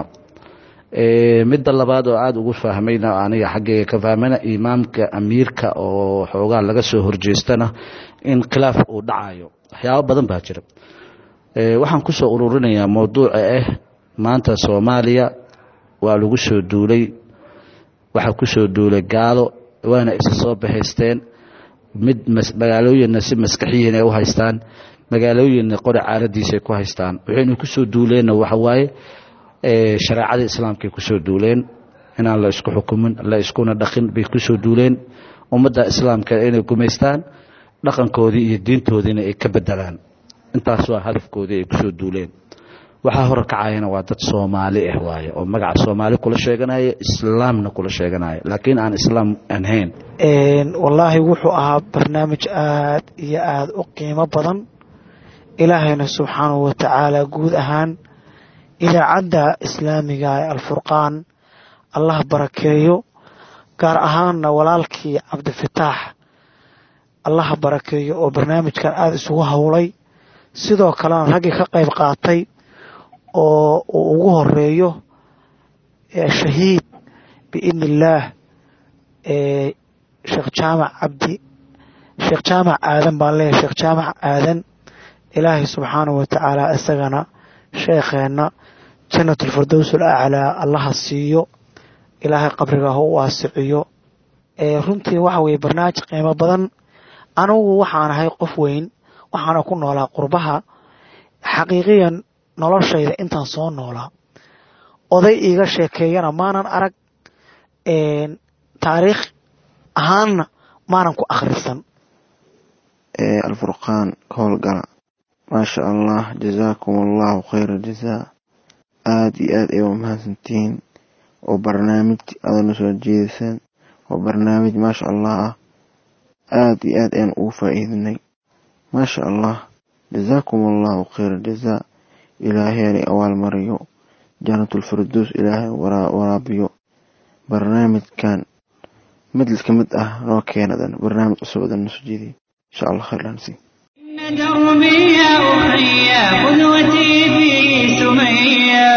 midda labaad oo aada ugu fahmayna aniga xaggeyga ka fahmayna imaamka amiirka oo xoogaa laga soo horjeestana in khilaaf uu dhacayo waxyaabo badan baa jira waxaan kusoo ururinayaa mowduuca ah maanta soomaaliya waa lagu soo duulay waxaa kusoo duulay gaalo waana isa soo bahaysteen mid magaalooyinna si maskaxiyiin ay u haystaan magaalooyinna qori caaladiisay ku haystaan waxaynu kusoo duuleenna waxawaaye shareecadii islaamkay kusoo duuleen inaan la isku xukumin la iskuna dhaqin bay kusoo duuleen ummadda islaamka inay gumaystaan dhaqankoodii iyo diintoodiina ay ka bedelaan intaas waa hadafkoodii ay kusoo duuleen waxaa hore kacayana waa dad soomaali ah waaye oo magaca soomaali kula sheeganaya islaamna kula sheeganaya laakiin aan islaam anhayn wallaahi wuxuu ahaa barnaamij aad iyo aada u qiimo badan ilaahayna subxaanahu wa tacaala guud ahaan idaacadda islaamiga ee alfurqaan allah barakeeyo gaar ahaanna walaalkii cabdifataax allah barakeeyo oo barnaamijkan aada isugu howlay sidoo kalena raggii ka qayb qaatay oo uu ugu horeeyo shahiid biidni illaah sheekh jaamac cabdi sheekh jaamac aadan baan leeyahay sheekh jaamac aadan ilaahay subxaanahu wa tacaala isagana sheekheenna jannatulfirdows alaclaa allaha siiyo ilaahay qabriga ha u waasiciyo runtii waxa weeye barnaamij qiimo badan anugu waxaan ahay qof weyn waxaana ku noolaa qurbaha xaqiiqiyan noloshayda intaan soo noolaa oday iiga sheekeeyana maanan arag taariikh ahaanna maanan ku akhrisan alfurqaan ka howlgala maasha allah jazaakum allahu khayra jazaa aada iyo aad ay u mahadsantihiin oo barnaamij adana soo jeedisaan oo barnaamij maasha allah ah aada iyo aad ayaan ugu faa'iidinay maasha allah jazaakum allahu khayra jazaa ilaahay awaal mariyo janatulfirdows ilaahay waraabiyo barnaamijkan mid ka mid ah noo keenadan barnaamij cusub adan noo soo jeediy insha allah khayr laansi دربي يا أخي قدوتي في سمية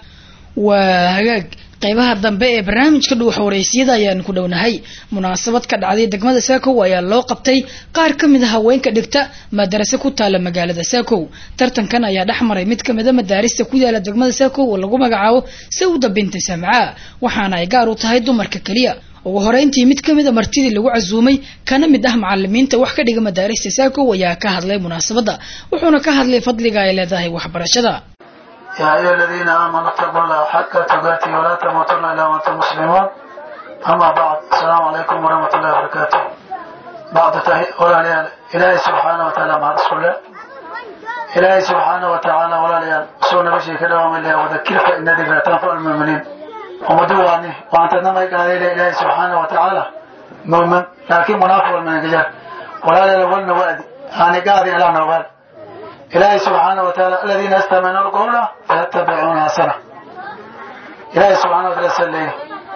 waa hagaag qaybaha dambe ee barnaamijka dhuuxa waraysyada ayaan ku dhownahay munaasabad ka dhacday degmada saakow ayaa loo qabtay qaar ka mid a haweenka dhigta madarase ku taala magaalada saakow tartankan ayaa dhex maray mid kamid a madaarista ku yaala degmada saakow oo lagu magacaabo sawda binti samcaa waxaana ay gaar u tahay dumarka keliya ugu horeyntii mid kamid a martidii lagu casuumay kana mid ah macalimiinta wax ka dhiga madaarista saakow ayaa ka hadlay munaasabadda wuxuuna ka hadlay fadliga ay leedahay waxbarashada يا أيها الذين آمنوا اتقوا الله حق تقاته ولا تموتن إلا وأنتم مسلمون أما بعد السلام عليكم ورحمة الله وبركاته بعد تهي ولا ليال إلهي سبحانه وتعالى مع رسول الله إلهي سبحانه وتعالى ولا ليال سونا بشي كده ومن الله وذكر فإن ذكرى تنفع المؤمنين ومدواني وأنت نما قال إلى إلهي سبحانه وتعالى مؤمن لكن منافق من الجار ولا ليال ولنا وأدي أنا قاعد إلى نوال إلهي سبحانه وتعالى الذين استمعوا القول فيتبعون حسنه إلهي سبحانه وتعالى سليه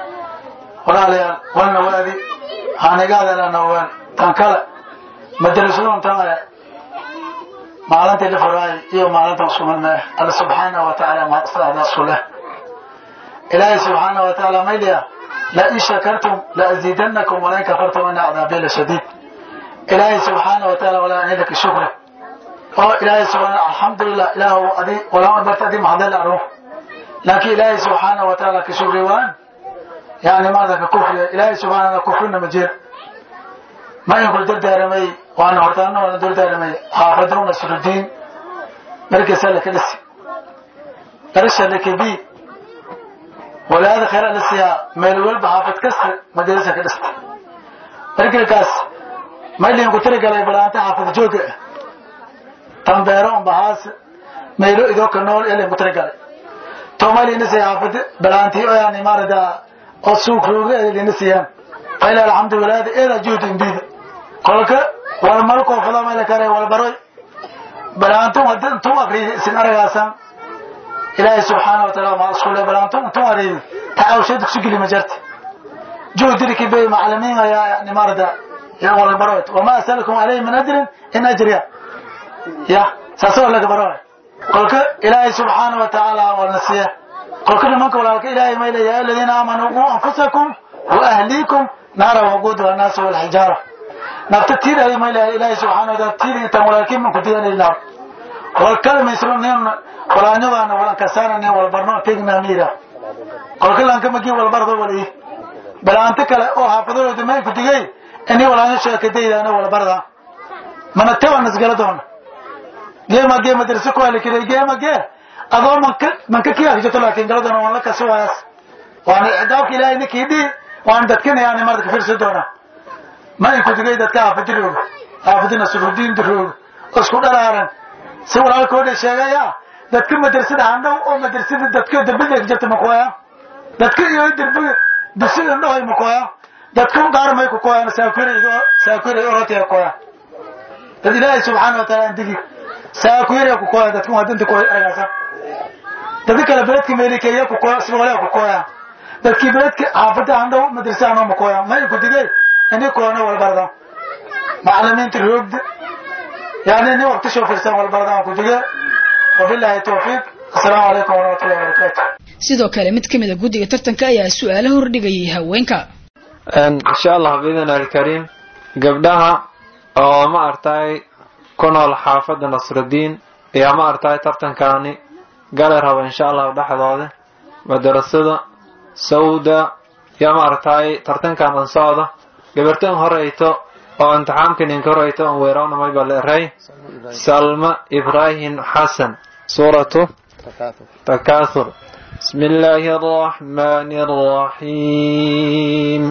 ولا ليال ولنا وأدي أنا قاعد إلى نوال تنكلا مدرسون تنكلا maalintii la furaay iyo maalinta uskumadnaa alla subxaana wa tacaala maslaxdaasku leh ilaahay subxaana wa tacaala mayliya la in shakartum la aziidannakum wala in kafartum ina cadaabi la shadiid ilaahay subxaana wa tacaala walaa anidaka shukra oo ilaahay subxaana alxamdulilah ilaahu adi walama barta adi maxdal aruf laakiin ilaahay subxaana wa tacaala ka shukri waan yani maada ka kufriya ilaahay subxaana kufrina ma jira ma inku dardaaramay waana hortaana waana dardaaramay xaafada nasrudiin markasa laka dhisi darasha lakabi walaada khayra la siiyaa meel walba xaafad kasta madarasa ka dhista markilkaas maylin ku tiri galay balaanta xaafad jooga ah tambeero un bahaas meelo idoo ka nool ilin ku tiri galay to maylina siya xaafad balaantii oo yani maarada oo suuq rooga ilina siiyaan fayla alxamdu walaada eeda juhd imbiida kolka wal malkoo fada mayla kare wal baroy balaantu hadda intuu akriyo isin aragaasan ilaahay subxaana wa taala maa isku le balaantu intuu ariyo tacaawsha dugsi geli ma jarta juhdirki bay macalimiin ayaa yani maarada ya wal baroy wama asalukum alayhi min ajrin in ajriya ya saasoo laga baroy kolka ilaahay subxaana wa tacaala waa nasiya kolka nimanka walaalka ilaahay mayla yaa aladiina aamanuu quu anfusakum wa ahliikum naara waquuduha annaasu walxijaara nafta tiidayo ma ilahay ilaahay subxaana wa taala tiidi intaan walaalkiin man ku diyanayna wal kalmaysro nin walaanyadaana walan kasaana nin walbarno tegna miira kolka lanka magi walbardo wali balaanto kale oo xaafadahooda may ku digay ini walaanyo sheekadaydaana walbarda mana tawa nasgala doona geema gee madrasa ku hali kiray geema gee adoo manka manka kii hagjato laakiin gala doona waan la kasi waayas waana cidaabka ilaahay ninkii dhii waan dadkina yani marda ka fiirsan doonaa ma inku digay dadka xaafadirooga xaafadina surudiin dirooga oo isku dharaaran si walaalkooda sheegaya dadka madrasada handhow oo madrasada dadka derbiga jirta makoya dadka iyo derbiga dugsiga indhahoy makoya dadka qaar may ku koyaan saakure saakure orotaya koya dad ilaahay subxaana wa taala andigi saakure ku koya dadka waa danta koy aragasa dadka kale beledka meelikeeya ku koya sibaqolea ku koya dadkii beledka xaafada handhow madrasa handhow makoya ma inku digay ini koona walbarda macalimiinta roogda yani nin waqti soo firsan walbarda aan ku dige wabillahi tawfiiq assalaamu calaykum waraxmatullahi wabarakaatu sidoo kale mid ka mid a guddiga tartanka ayaa su-aalo hordhigayay haweenka insha allah biidn alkariim gabdhaha oo ma artay ku nool xaafadda nasrudiin ayaa ma artay tartankaani gali raba insha allahu dhexdooda madarasada sawda yaa ma artay tartankan an socda gabartan horeyto oo imtixaamkan inka horeyto on weerawnamay baa la eray salma ibrahim xasan suuratu takathur بسم الله الرحمن الرحيم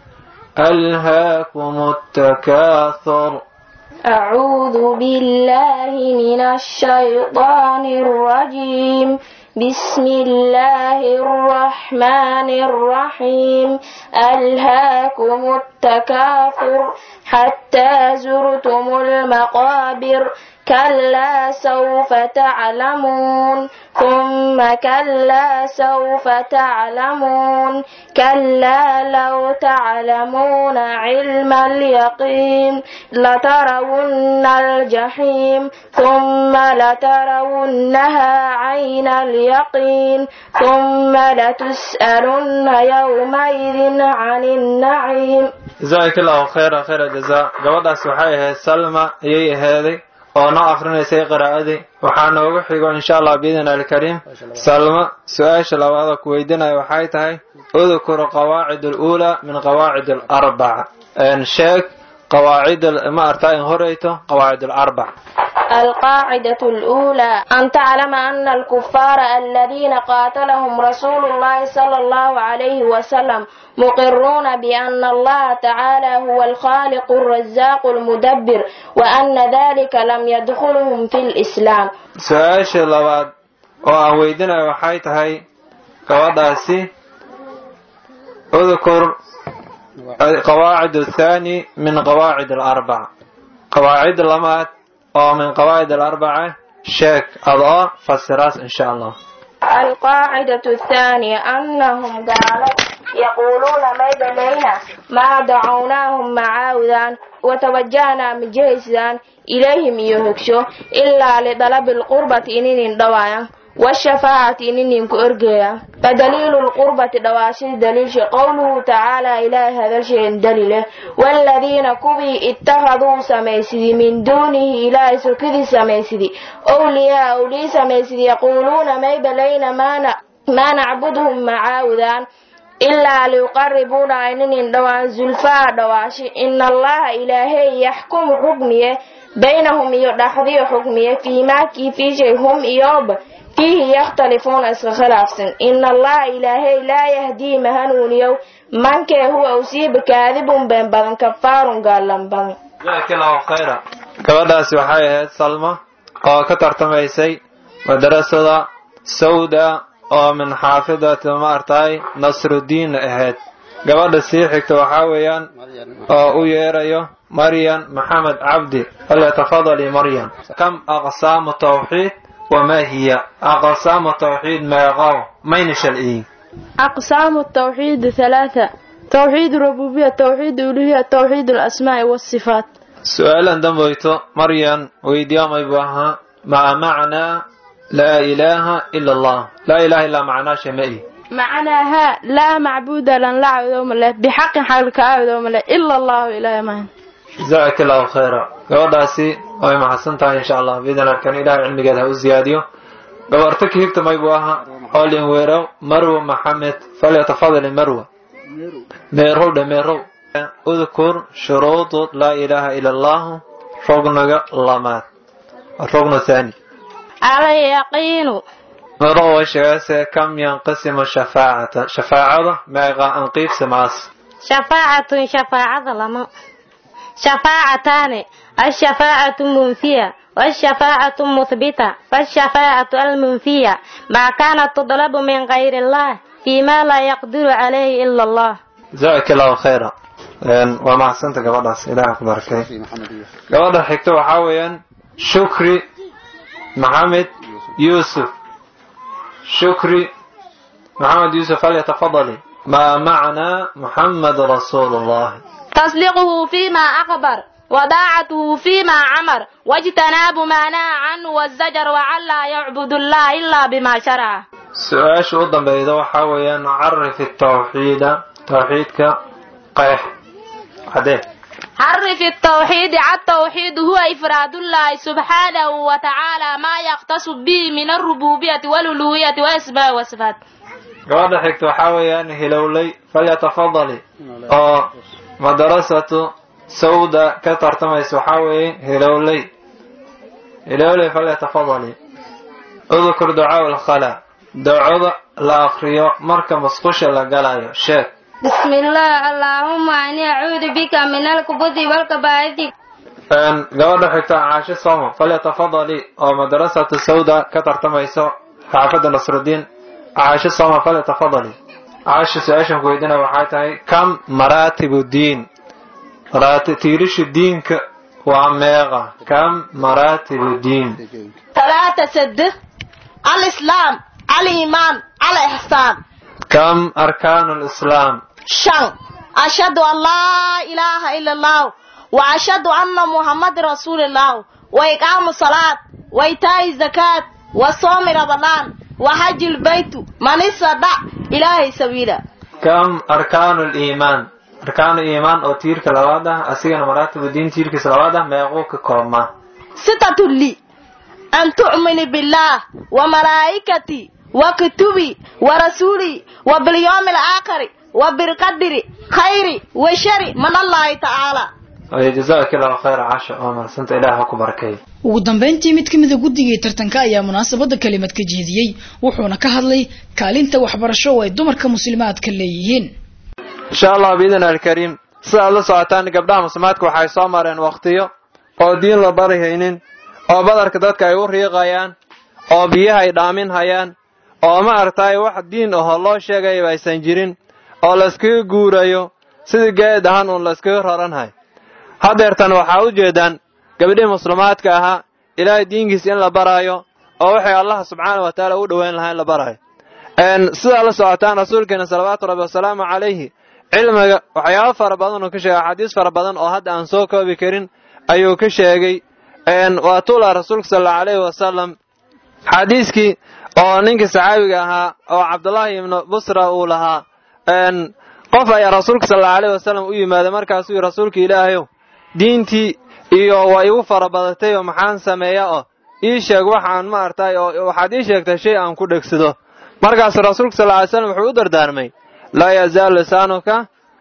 ألهاكم التكاثر أعوذ بالله من الشيطان الرجيم بسم الله الرحمن الرحيم ألهاكم التكاثر حتى زرتم المقابر كلا سوف تعلمون ثم كلا سوف تعلمون كلا لو تعلمون علم اليقين لترون الجحيم ثم لترونها عين اليقين ثم لتسألن يومئذ عن النعيم جزاك الله خيرا خير الجزاء gabadhaas waxay ahayd salma ayay ahaaday oo noo akrinaysay qiraa'adii waxaa noogu xigo insha allah biidn alkariim salma su-aasha labaada ku weydiinaya waxay tahay udkur qawaacid aluulaa min qawaacid alarbaca sheeg qawaacid ma artaa in horeyto qawaacid alarbac القاعدة الأولى أن تعلم أن الكفار الذين قاتلهم رسول الله صلى الله عليه وسلم مقرون بأن الله تعالى هو الخالق الرزاق المدبر وأن ذلك لم يدخلهم في الإسلام su-aasha labaad oo aan weydinayo waxay tahay gabadhaasi udkur qawaacid athani min qawaacid alarbaca qawaacid lamaad oo min qawaacid alarbaca sheeg adoo fasiraas insha allah القاعدة الثانية أنهم قالوا يقولون ميد لينا ما دعوناهم معاوذان وتوجهنا من جهزان إليهم يهكشو إلا لطلب القربة إنين دوايا والشفاعة إنين كأرجيا فدليل القربة دواشي دليل شي قوله تعالى إلى هذا الشيء دليله والذين كبي اتخذوا سميسدي من دونه إلى سكذي سميسدي أولياء أولي سميسدي يقولون ما بلين ما, ن... ما نعبدهم معاوذان إلا ليقربونا إنين دوان زلفاء دواشي إن الله إلهي يحكم حكميه بينهم يدحضي حكميه فيما كيفي شيء هم إيوب فيه يختلفون اسك خلافسن إن الله إلهي لا يهدي مهنونيو من كي هو أصيب كاذب بين بدن كفار قال لن بدن jazaak allahu khayra gabadhaasi waxay ahayd salma oo ka tartamaysay madarasada sawda oo min xaafidati ma artay nasrudiin ahayd gabadha sii xigta waxaa weeyaan oo u yeerayo maryan maxamed cabdi falyatafadali maryan kam aqsaamu tawxiid وما هي أقسام التوحيد ما يقاو مين شلئي أقسام التوحيد ثلاثة توحيد الربوبية توحيد الألوهية توحيد الأسماء والصفات سؤالا دمويتو مريم ويديوم يبوها مع معنى لا إله إلا الله لا إله إلا معناه شمئي معناها لا معبود لن لا عبد له بحق حق عبد له إلا الله إله ما جزاك الله خيرا gabadhaasi way maxadsan tahay insha allah biidan arkan ilahay cilmigeeda ha u ziyaadiyo gabarto ka higta maybu aha olin weerow marwa maxamed falyatafadali marwa meerow dhe meerow udkur shuruudu laa ilaaha ila allahu rognaga lamaad rogna thani اليقين meerow way sheegayse kam yanqasimu shafaacata shafaacada meeqa anqiib simaas شفاعة شفاعة لما شفاعتان الشفاعة منفية والشفاعة مثبتة فالشفاعة المنفية ما كانت تطلب من غير الله فيما لا يقدر عليه إلا الله jazaak allahu khayra waa mahadsanta gabadhaas ilaah ku barakay gabadha xigta waxaa weeyaan shukri maxamed yuusuf shukri maxamed yuusuf falyatafadali ما معنى محمد رسول الله تصديقه فيما أخبر وطاعته فيما عمر واجتناب ما نهى عنه والزجر وعلا يعبد الله إلا بما شرع su-aasha u dambeyda waxaa weeyaan carif tawxiida tawxiidka qeex cadee حرف التوحيد التوحيد هو إفراد الله سبحانه وتعالى ما يختص به من الربوبية والألوهية وأسماء وصفات gabadha xigta waxaa weeyaan hilowley falyatafadali oo madarasatu sawda ka tartamaysa waxaa weeye hilowley hilowley falyatafadali udkur ducaa alkhala ducada la akriyo marka masqusha la galayo sheeg بسم الله اللهم إني أعوذ بك من الكبث والكبائث gabadha xigta caasho somo falyatafadali oo madarasatu sawda ka tartamayso xaafadda nasrudiin caasho somo falyatafadali caasho su-aashan ku weydiina waxay tahay kam maraatibu diin tiirisha diinka waa meeqa kam maraatibu diin ثلاثة سد الإسلام الإيمان الإحسان kam arkaanu lislaam شن أشهد أن لا إله إلا الله وأشهد أن محمد رسول الله وإقام الصلاة وإيتاء الزكاة وصوم رمضان وحج البيت من استطاع إلهي سبيلا kam arkaanu liimaan arkaanu iimaan oo tiirka labaad ah asigana maraatibu diin tiirkiisa labaad ah meequu ka koobmaa ستة لي أن تؤمن بالله وملائكتي وكتبي ورسولي وباليوم الآخر وبالقدر خير وشر من الله تعالى jazaaka allahu khayra casha oo marsanta ilaah ha ku barakeeyo ugu dambeyntii mid ka mida guddigii tartanka ayaa munaasabada kelimad ka jeediyey wuxuuna ka hadlay kaalinta waxbarasho oo ay dumarka muslimaadka leeyihiin insha allah biidn alkariim sidaad la socotaan gabdhaha muslimaadka waxay soo mareen waqtiyo oo diin la bari haynin oo badarka dadka ay u riiqayaan oo biyaha ay dhaamin hayaan oo ma aragtay wax diin ahoo loo sheegayaba aysan jirin oo layskaga guurayo sidii geed ahaan uun layskaga raranhay haddeertan waxaa u jeedaan gabdhihii muslimaadka ahaa ilaahay diinkiisa in la baraayo oo waxay allah subxaana wa tacaala u dhoweyn lahaa in la baraayo sidaa la socotaan rasuulkeena salawaatu rabbi wasalaamu calayhi cilmiga waxyaabo fara badan uu ka sheegay axaadiis fara badan oo hadda aan soo koobi karin ayuu ka sheegay waa tuula rasuulka sal allau alayhi wasalam xadiiskii oo ninkii saxaabiga ahaa oo cabdullaahi ibnu busra uu lahaa qof ayaa rasuulka sal allau alayhi wasalam u yimaaday markaasuu yidhi rasuulka ilaahayow diintii iyo waa igu fara badatay oo maxaan sameeya oo ii sheeg waxaan ma artay oo waxaad ii sheegtay shay aan ku dhegsado markaasu rasuulka sal alay slam wuxuu u dardaarmay laa yazaalu lisaanuka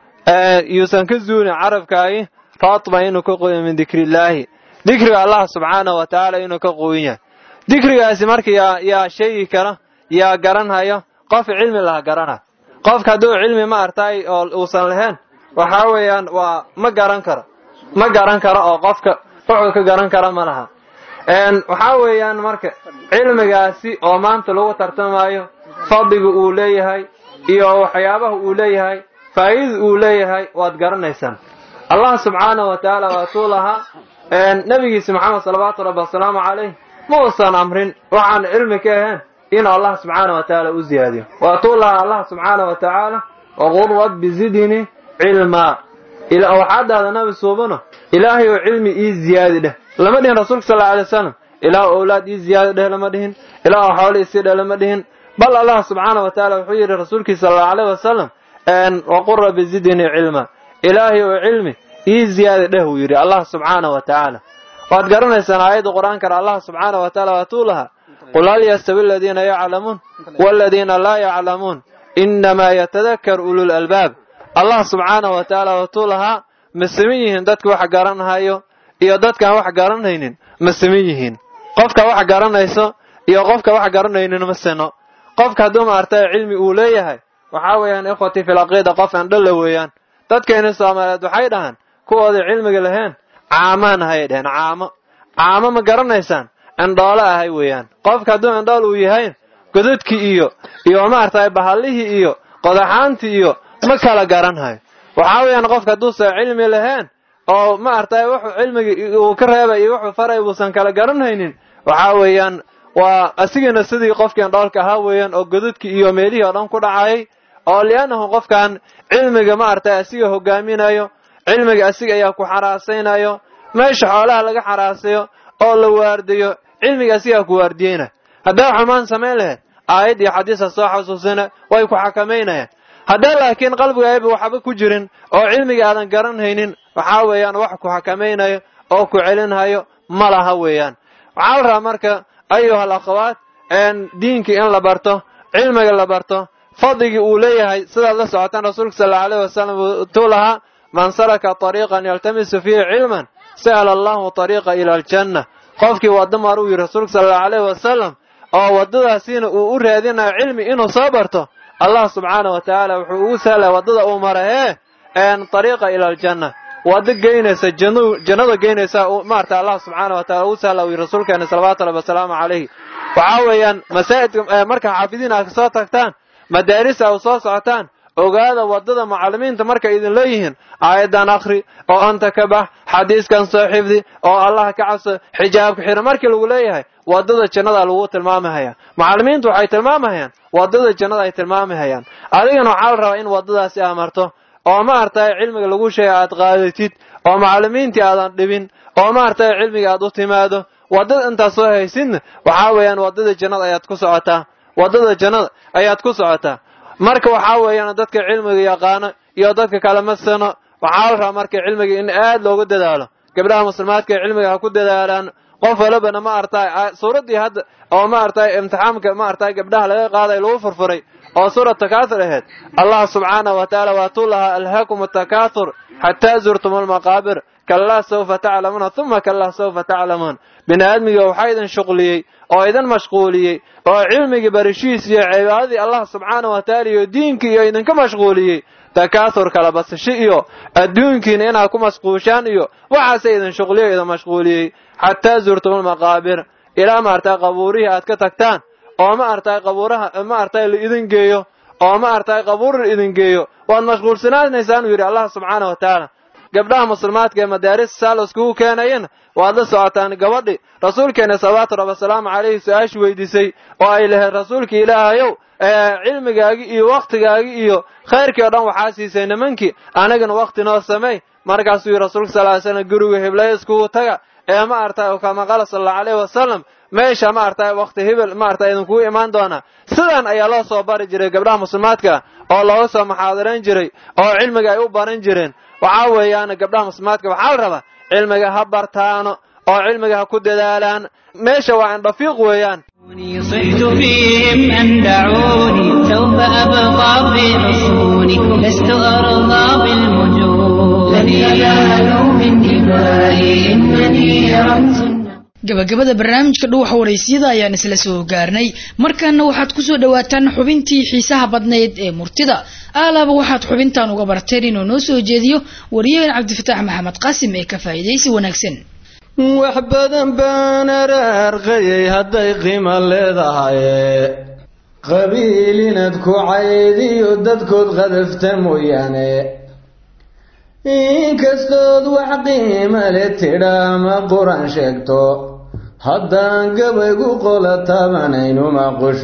yuusan ka zuulin carabkaagi raatba inuu ka qoyo min dikrillaahi dikriga allah subxaanahu wa tacaala inuu ka qoyin yahay dikrigaasi marka yaa yaa sheegi kara yaa garanhayo qof cilmi laha garana qofka hadduu cilmi ma artay oo uusan lahayn waxaa weeyaan waa ma garan karo ma garan karo oo qofka wuxuu ka garan kara ma laha waxaa weeyaan marka cilmigaasi oo maanta lagu tartamayo fadliga uu leeyahay iyo waxyaabaha uu leeyahay faa'iida uu leeyahay waad garanaysaan allah subxaanahu wa tacaala waatuu lahaa nebigiisa maxamed salawaatu rabbi wasalaamu calayh ma uusan amrin waxaan cilmi ka ahayn inuu allah subxaana wa tacaala u ziyaadiyo waatuu lahaa allah subxaana wa tacaala waqul rabbi zidnii cilmaa waxaa dhahda nabi suubano ilaahay oo cilmi ii ziyaadi dheh lama dhihin rasuulka sal alla alay wasalam ilaah owlaad ii ziyaadi dheh lama dhihin ilaah xoolo isii dheh lama dhihin bal allah subxaana wa tacaala wuxuu yidhi rasuulkiisa sal allau alayh wasalam waqul rabbi zidnii cilmaa ilaahay oo cilmi ii ziyaadi dheh wuu yidhi allah subxaana wa tacaala waad garanaysaan aayadda qur-aankana allah subxaana wa tacaala waatuu lahaa qul hal yastawi aladiina yaclamuun waladiina laa yaclamuun inamaa yatadakar ulul albaab allah subxaana wa tacaala waatuu lahaa ma siman yihiin dadka wax garanhayo iyo dadkaan wax garanaynin ma siman yihiin qofka wax garanayso iyo qofka wax garanaynin ma sino qofka hadduu maartay cilmi uu leeyahay waxaa weeyaan ikhwatii fil caqiida qof andhala weeyaan dadkeeni soomaaliyeed waxay dhahaan kuwooda cilmiga lahayn caamaan ahayay dheheen caamo caamo ma garanaysaan indhoole ahay weeyaan qofka hadduu indhool uu yahay godadkii iyo iyo maartay bahallihii iyo qodaxaantii iyo ma kala garanhayo waxaa weeyaan qofka hadduusan cilmi lahayn oo maartay wuxuu cilmiga uu ka reebay iyo wuxuu faray uusan kala garanhaynin waxaa weeyaan waa asigana sidii qofkii indhoolka ahaa weeyaan oo godadkii iyo meelihii oo dhan ku dhacayay oo li'annahu qofkan cilmiga maartay asiga hogaaminayo cilmiga asiga ayaa ku xaraasaynayo meesha xoolaha laga xaraasayo oo la waardiyo cilmiga asigaa ku waardiyeyna haddaa xumaan samayn lahayd aayad iyo xadiisa soo xasuusina way ku xakamaynayaan haddee laakiin qalbigaayba waxba ku jirin oo cilmiga aadan garanhaynin waxaa weeyaan wax ku xakamaynayo oo ku celinhayo ma laha weeyaan waxaa la rabaa marka ayuha al akhawaat diinkii in la barto cilmiga la barto fadligii uu leeyahay sidaad la socotaan rasuulka sal allau alayh wasalam tuu lahaa man salaka طariiqan yaltamisu fiihi cilman sa'ala allahu طariiqa ila aljanna qofkii waddo maruu yidhi rasuulka sal allau alayh wasalam oo waddadaasiina uu u raadinayo cilmi inuu soo barto allah subxaana wa tacaala wuxuu ugu sahlaya waddada uu mara hee طariiqa ila aljanna waddo geynaysa jannada geynaysa maarata allah subxaana wa taala ugu sahla uu yidhi rasuulkeena salawatu rabbi wasalaamu calayhi waxaa weeyaan masaa'idka marka xaafidiin aad kasoo tagtaan madaarisa u soo socotaan ogaada waddada mucallimiinta markay idin leeyihiin aayaddan akhri oo anta ka bax xadiiskan soo xifdi oo allah ka cabso xijaabka xira markii lagu leeyahay waddada jannada lagu tilmaamahaya mucallimiintu waxay tilmaamahayaan waddada jannada ay tilmaamahayaan adigana waxaa la rabaa in waddadaasi amarto oo maaragtay cilmiga lagu sheega aad qaadatid oo macallimiintii aadan dhibin oo maaragtay cilmiga aad u timaado waddada intaad soo haysidna waxaa weeyaan waddada jannada ayaad ku socotaa waddada jannada ayaad ku socotaa marka waxaa weeyaan dadka cilmiga yaqaano iyo dadka kale masano waxaa la rabaa marka cilmiga in aad loogu dadaalo gabdhaha muslimaadka ee cilmiga ha ku dadaalaan qof walibana ma aragtay suuraddii hadda oo ma aragtay imtixaamka ma aragtay gabdhaha laga qaaday lagu furfuray oo suurat takaathur ahayd allah subxaanahu wa tacaala waatuu lahaa alhaakum takaathur xataa zurtum almaqaabir kallaa sawfa taclamuuna uma kallaa sawfa taclamuun bini aadmiga waxaa idin shuqliyey oo idin mashquuliyey oo cilmigii barishiis iyo cibaadadii allah subxaanahu wa tacaala iyo diinkii iyo idinka mashquuliyey takaathur kala basasho iyo adduunkiina inaad ku mashquushaan iyo waxaase idin shuqliyo idin mashquuliyey xataa zurtum almaqaabir ilaa maaragtay qabuurihii aad ka tagtaan oo ma aragtay qabuuraha ma aragtay la idin geeyo oo ma aragtay qabuur la idin geeyo waad mashquulsanaanaysaan uu yidhi allah subxaana wa tacaala gabdhaha muslimaadka ee madaaris saal iskugu keenayana waad la socotaan gabadhi rasuulkeena salawaatu rabbi wasalaamu calayhi su-aashii weydiisay oo ay lahayd rasuulka ilaahayow cilmigaagi iyo wakhtigaagi iyo khayrkii o dhan waxaa siisay nimankii anagana wakhti noo samey markaasuu yidhi rasuulka sal ly slam guriga hiblaya iskugu taga ee ma aragtay oo kama qala sal allahu alayhi wasalam meesha ma aragtay wakhti hibil ma aragtay idinkugu imaan doonaa sidan ayaa loo soo bari jiray gabdhaha muslimaadka oo looga soo muxaadarayn jiray oo cilmiga ay u baran jireen waxaa weeyaan gabdhaha muslimaadka waxaa la rabaa cilmiga ha bartaano oo cilmiga ha ku dadaalaan meesha waa indhafiiq weeyaan صرت فيهم أن دعوني سوف أبقى في حصوني لست أرضى بالمجون لن ينالوا من دمائي إنني رمز gabagabada barnaamijka dhuuxa waraysiyada ayaan isla soo gaarnay markaana waxaad kusoo dhawaataan xubintii xiisaha badnayd ee murtida aalaaba waxaad xubintan uga barteen inuu noo soo jeediyo wariyaheen cabdifataax maxamed qaasim ee ka faa'iidaysi wanaagsan wax badan baan araarqayay hadday qiimo leedahay qabiil inaad ku caydiyo dadkood qadafta mooyaane inkastood wax qiima le tidha ama qur-aan sheegto haddaan gabaygu qola taabanaynuma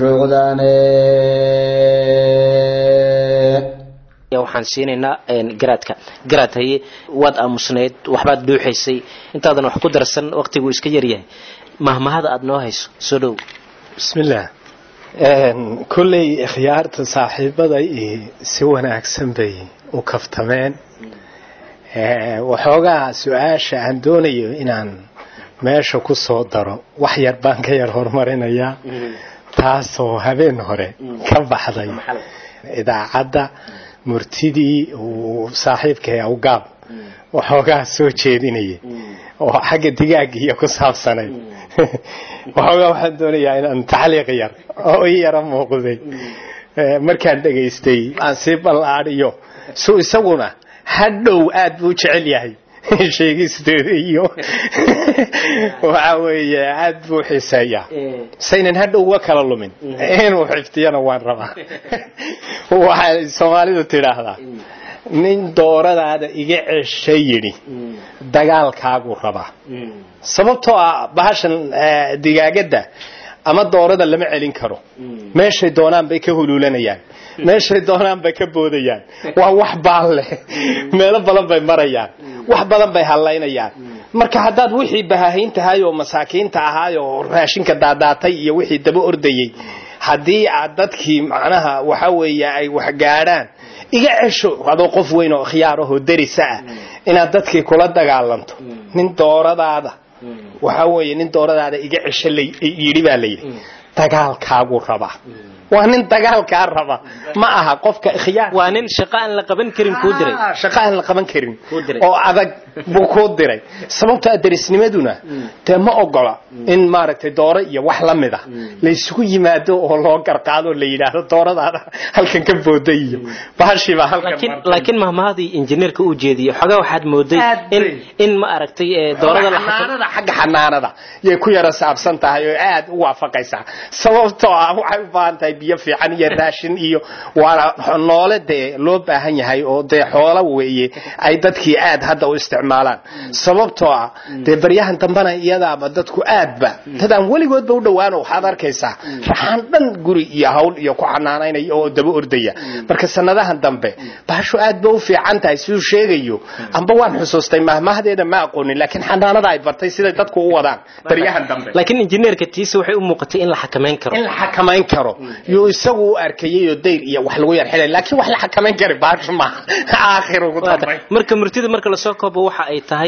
qushuucdaane waxaan siinaynaa garaadka garaad haye waad aamusnayd waxbaad dhuuxaysay intaadan wax ku darsan waqtigu iska yaryahay mahmahada aad noo hayso soo dhow bismillaah kolley khiyaarta saaxiibada si wanaagsan bay u kaftameen waxoogaa su-aasha aan doonayo inaan meesha ku soo daro wax yar baan ka yar horumarinayaa taasoo habeen hore ka baxday idaacadda murtidii uu saaxiibkay awgaab waxoogaa soo jeedinayay oo xagga digaagiiyo ku saabsanayd waxoogaa waxaan doonayaa inaan tacliiq yar oo i yara muuqday markaan dhegaystay aan sii ballaadhiyo su isaguna hadhow aad buu jecel yahay sheegisteeda iyo waxa weeye aad buu xiiseeyaa saynan hadhow uga kala lumin inuu xiftiyana waan rabaa waxay soomaalidu tidhaahdaa nin dooradaada iga cesha yidhi dagaalkaaguu rabaa sababtoo ah bahashan digaagadda ama doorada lama celin karo meeshay doonaan bay ka huluulanayaan meeshay doonaan bay ka boodayaan waa wax baal leh meelo badan bay marayaan wax badan bay hallaynayaan marka haddaad wixii bahaahayn tahay oo masaakiinta ahaay oo raashinka daadaatay iyo wixii daba ordayey haddii aad dadkii macnaha waxa weeye ay wax gaadhaan iga cesho adoo qof weyn oo khiyaar ahoo derisa ah inaad dadkii kula dagaalanto nin dooradaada waxa weeye nin dooradaada iga cesho yidhi baa layidhi dagaalkaagu rabaa waa nin dagaalkaa raba ma aha qofka khiyaar waa nin shaqo aan la qaban karin kuu diray shaqo aan la qaban karin oo adag buu kuu diray sababta darisnimaduna dee ma ogola in maaragtay dooro iyo wax la mid a laysugu yimaado oo loo garqaado la yidhaahdo dooradaada halkan ka booday iyo bahashiibaa halkan laakiin mahmahadii injineerka uu jeediyey xogaa waxaad mooday in in ma aragtay doorada xanaanada xagga xanaanada yay ku yara saabsan tahay oo aad u waafaqaysaa sababtoo ah waxay u baahan tahay biyo fiican iyo raashin iyo waana noole dee loo baahan yahay oo dee xoolo weeye ay dadkii aad hadda u isticmaalaan sababtoo ah dee baryahan dambena iyadaaba dadku aadba dadaan weligoodba u dhowaano waxaad arkaysaa raxaan dhan guri iyo hawl iyo ku xanaanaynaya oo daba ordaya marka sanadahan dambe baashu aad ba u fiican tahay siduu sheegayo amba waan xusuustay mahmahdeeda ma aqoonin laakiin xanaanada ay bartay siday dadku u wadaan baryahan dambe laakiin injineerka tiisa waxay u muuqatay in la xakamayn karo in la xakamayn karo yuu isagu u arkayay oo dayr iyo wax lagu yar xilay laakiin wax la xakamayn kari baashu maaha aakhir ugu dambayn marka murtida marka lasoo koobo waxa ay tahay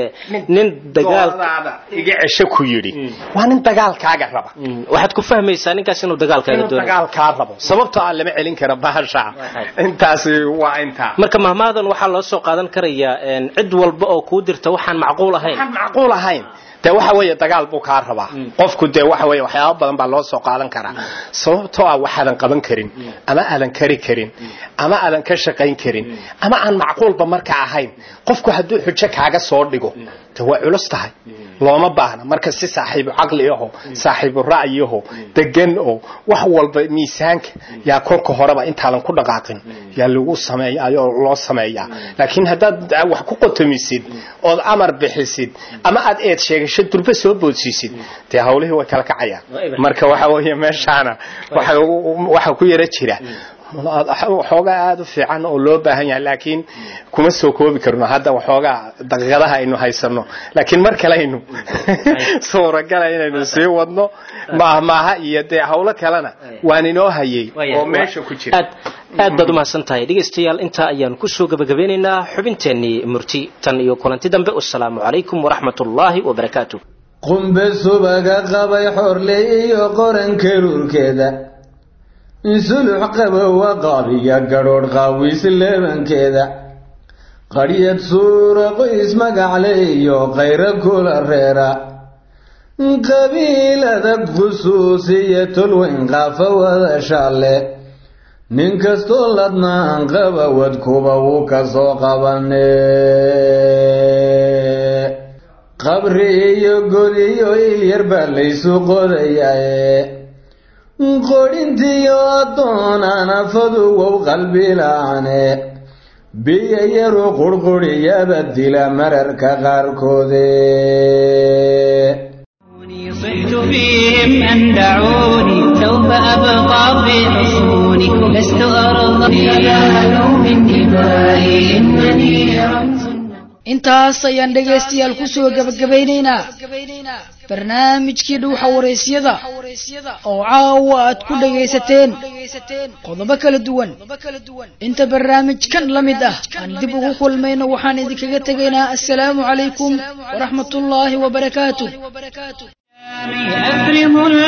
nin dagaal iga cesho ku yidhi waa nin dagaalkaaga raba waxaad ku fahmaysaa ninkaas inuu dagaalkaaga inuu doonayo dagaalkaa rabo sababtoo aan lama celin karo bahasha intaasi waa intaa marka mahmaadan waxaa loo soo qaadan karayaa cid walba oo kuu dirta waxaan macquul ahayn waxaan macquul ahayn dee waxa weeye dagaal buu kaa rabaa qofku dee waxa weeye waxyaaba badan baa loo soo qaadan karaa sababtoo ah waxaadan qaban karin ama aadan kari karin ama aadan ka shaqayn karin ama aan macquulba marka ahayn qofku hadduu xujo kaaga soo dhigo de waa culus tahay looma baahna marka si saaxiibu caqli aho saaxiibu ra'yi aho degan oo wax walba miisaanka yaa kolka horeba intaadan ku dhaqaaqin yaa lagu sameeyaayoo loo sameeyaa laakiin haddaad wax ku qotomisid ood amar bixisid ama aad eed sheegasho durba soo boodsiisid dee hawlihii way kala kacayaan marka waxa weeye meeshaana waxa ku yara jira waxoogaa aada u fiican oo loo baahan yahay laakiin kuma soo koobi karno hadda waxoogaa daqiiqadaha aynu haysano laakiin mar kale aynu suuragala inaynu sii wadno maahmaaha iyo dee hawlo kalena waan inoo hayay oo meesha ku jira aad baad umahadsan tahay dhegaystayaal intaa ayaanu kusoo gabagabeynaynaa xubinteennii murti tan iyo kulanti dambe wasalaamu calaykum waraxmat ullaahi wabarakaatu qumbe subaga qabay xorley iyo qoranka ruurkeeda sulux qabowa qaabiya gadhoodh qaawis leebankeeda qadhyad suura qoys magacle iyo qayro kula reera qabiilada khusuusiya tolweyn qaafa wada shaalle nin kastoo ladnaan qaba wadkuba wuu ka soo qabane qabri iyo god iyo ilyar baa laysu qodayaaye qodhintiyo addoonaan afadugow qalbilaane biyo yaru qurquriyaba dila mararka qaarkoode صحت فيهم أن دعوني سوف أبقى في حصوني لست أرضى ينالوا من دمائي إنني رمز intaas ayaan dhegaystayaal kusoo gabagabaynaynaa barnaamijkii dhuuxa waraysyada oo caawa aad ku dhagaysateen qodobo kala duwan inta barnaamijkan la mid ah aan dib ugu kulmayno waxaan idinkaga tegaynaa assalaamu calaykum waraxmatullaahi wabarakaatu أفرغ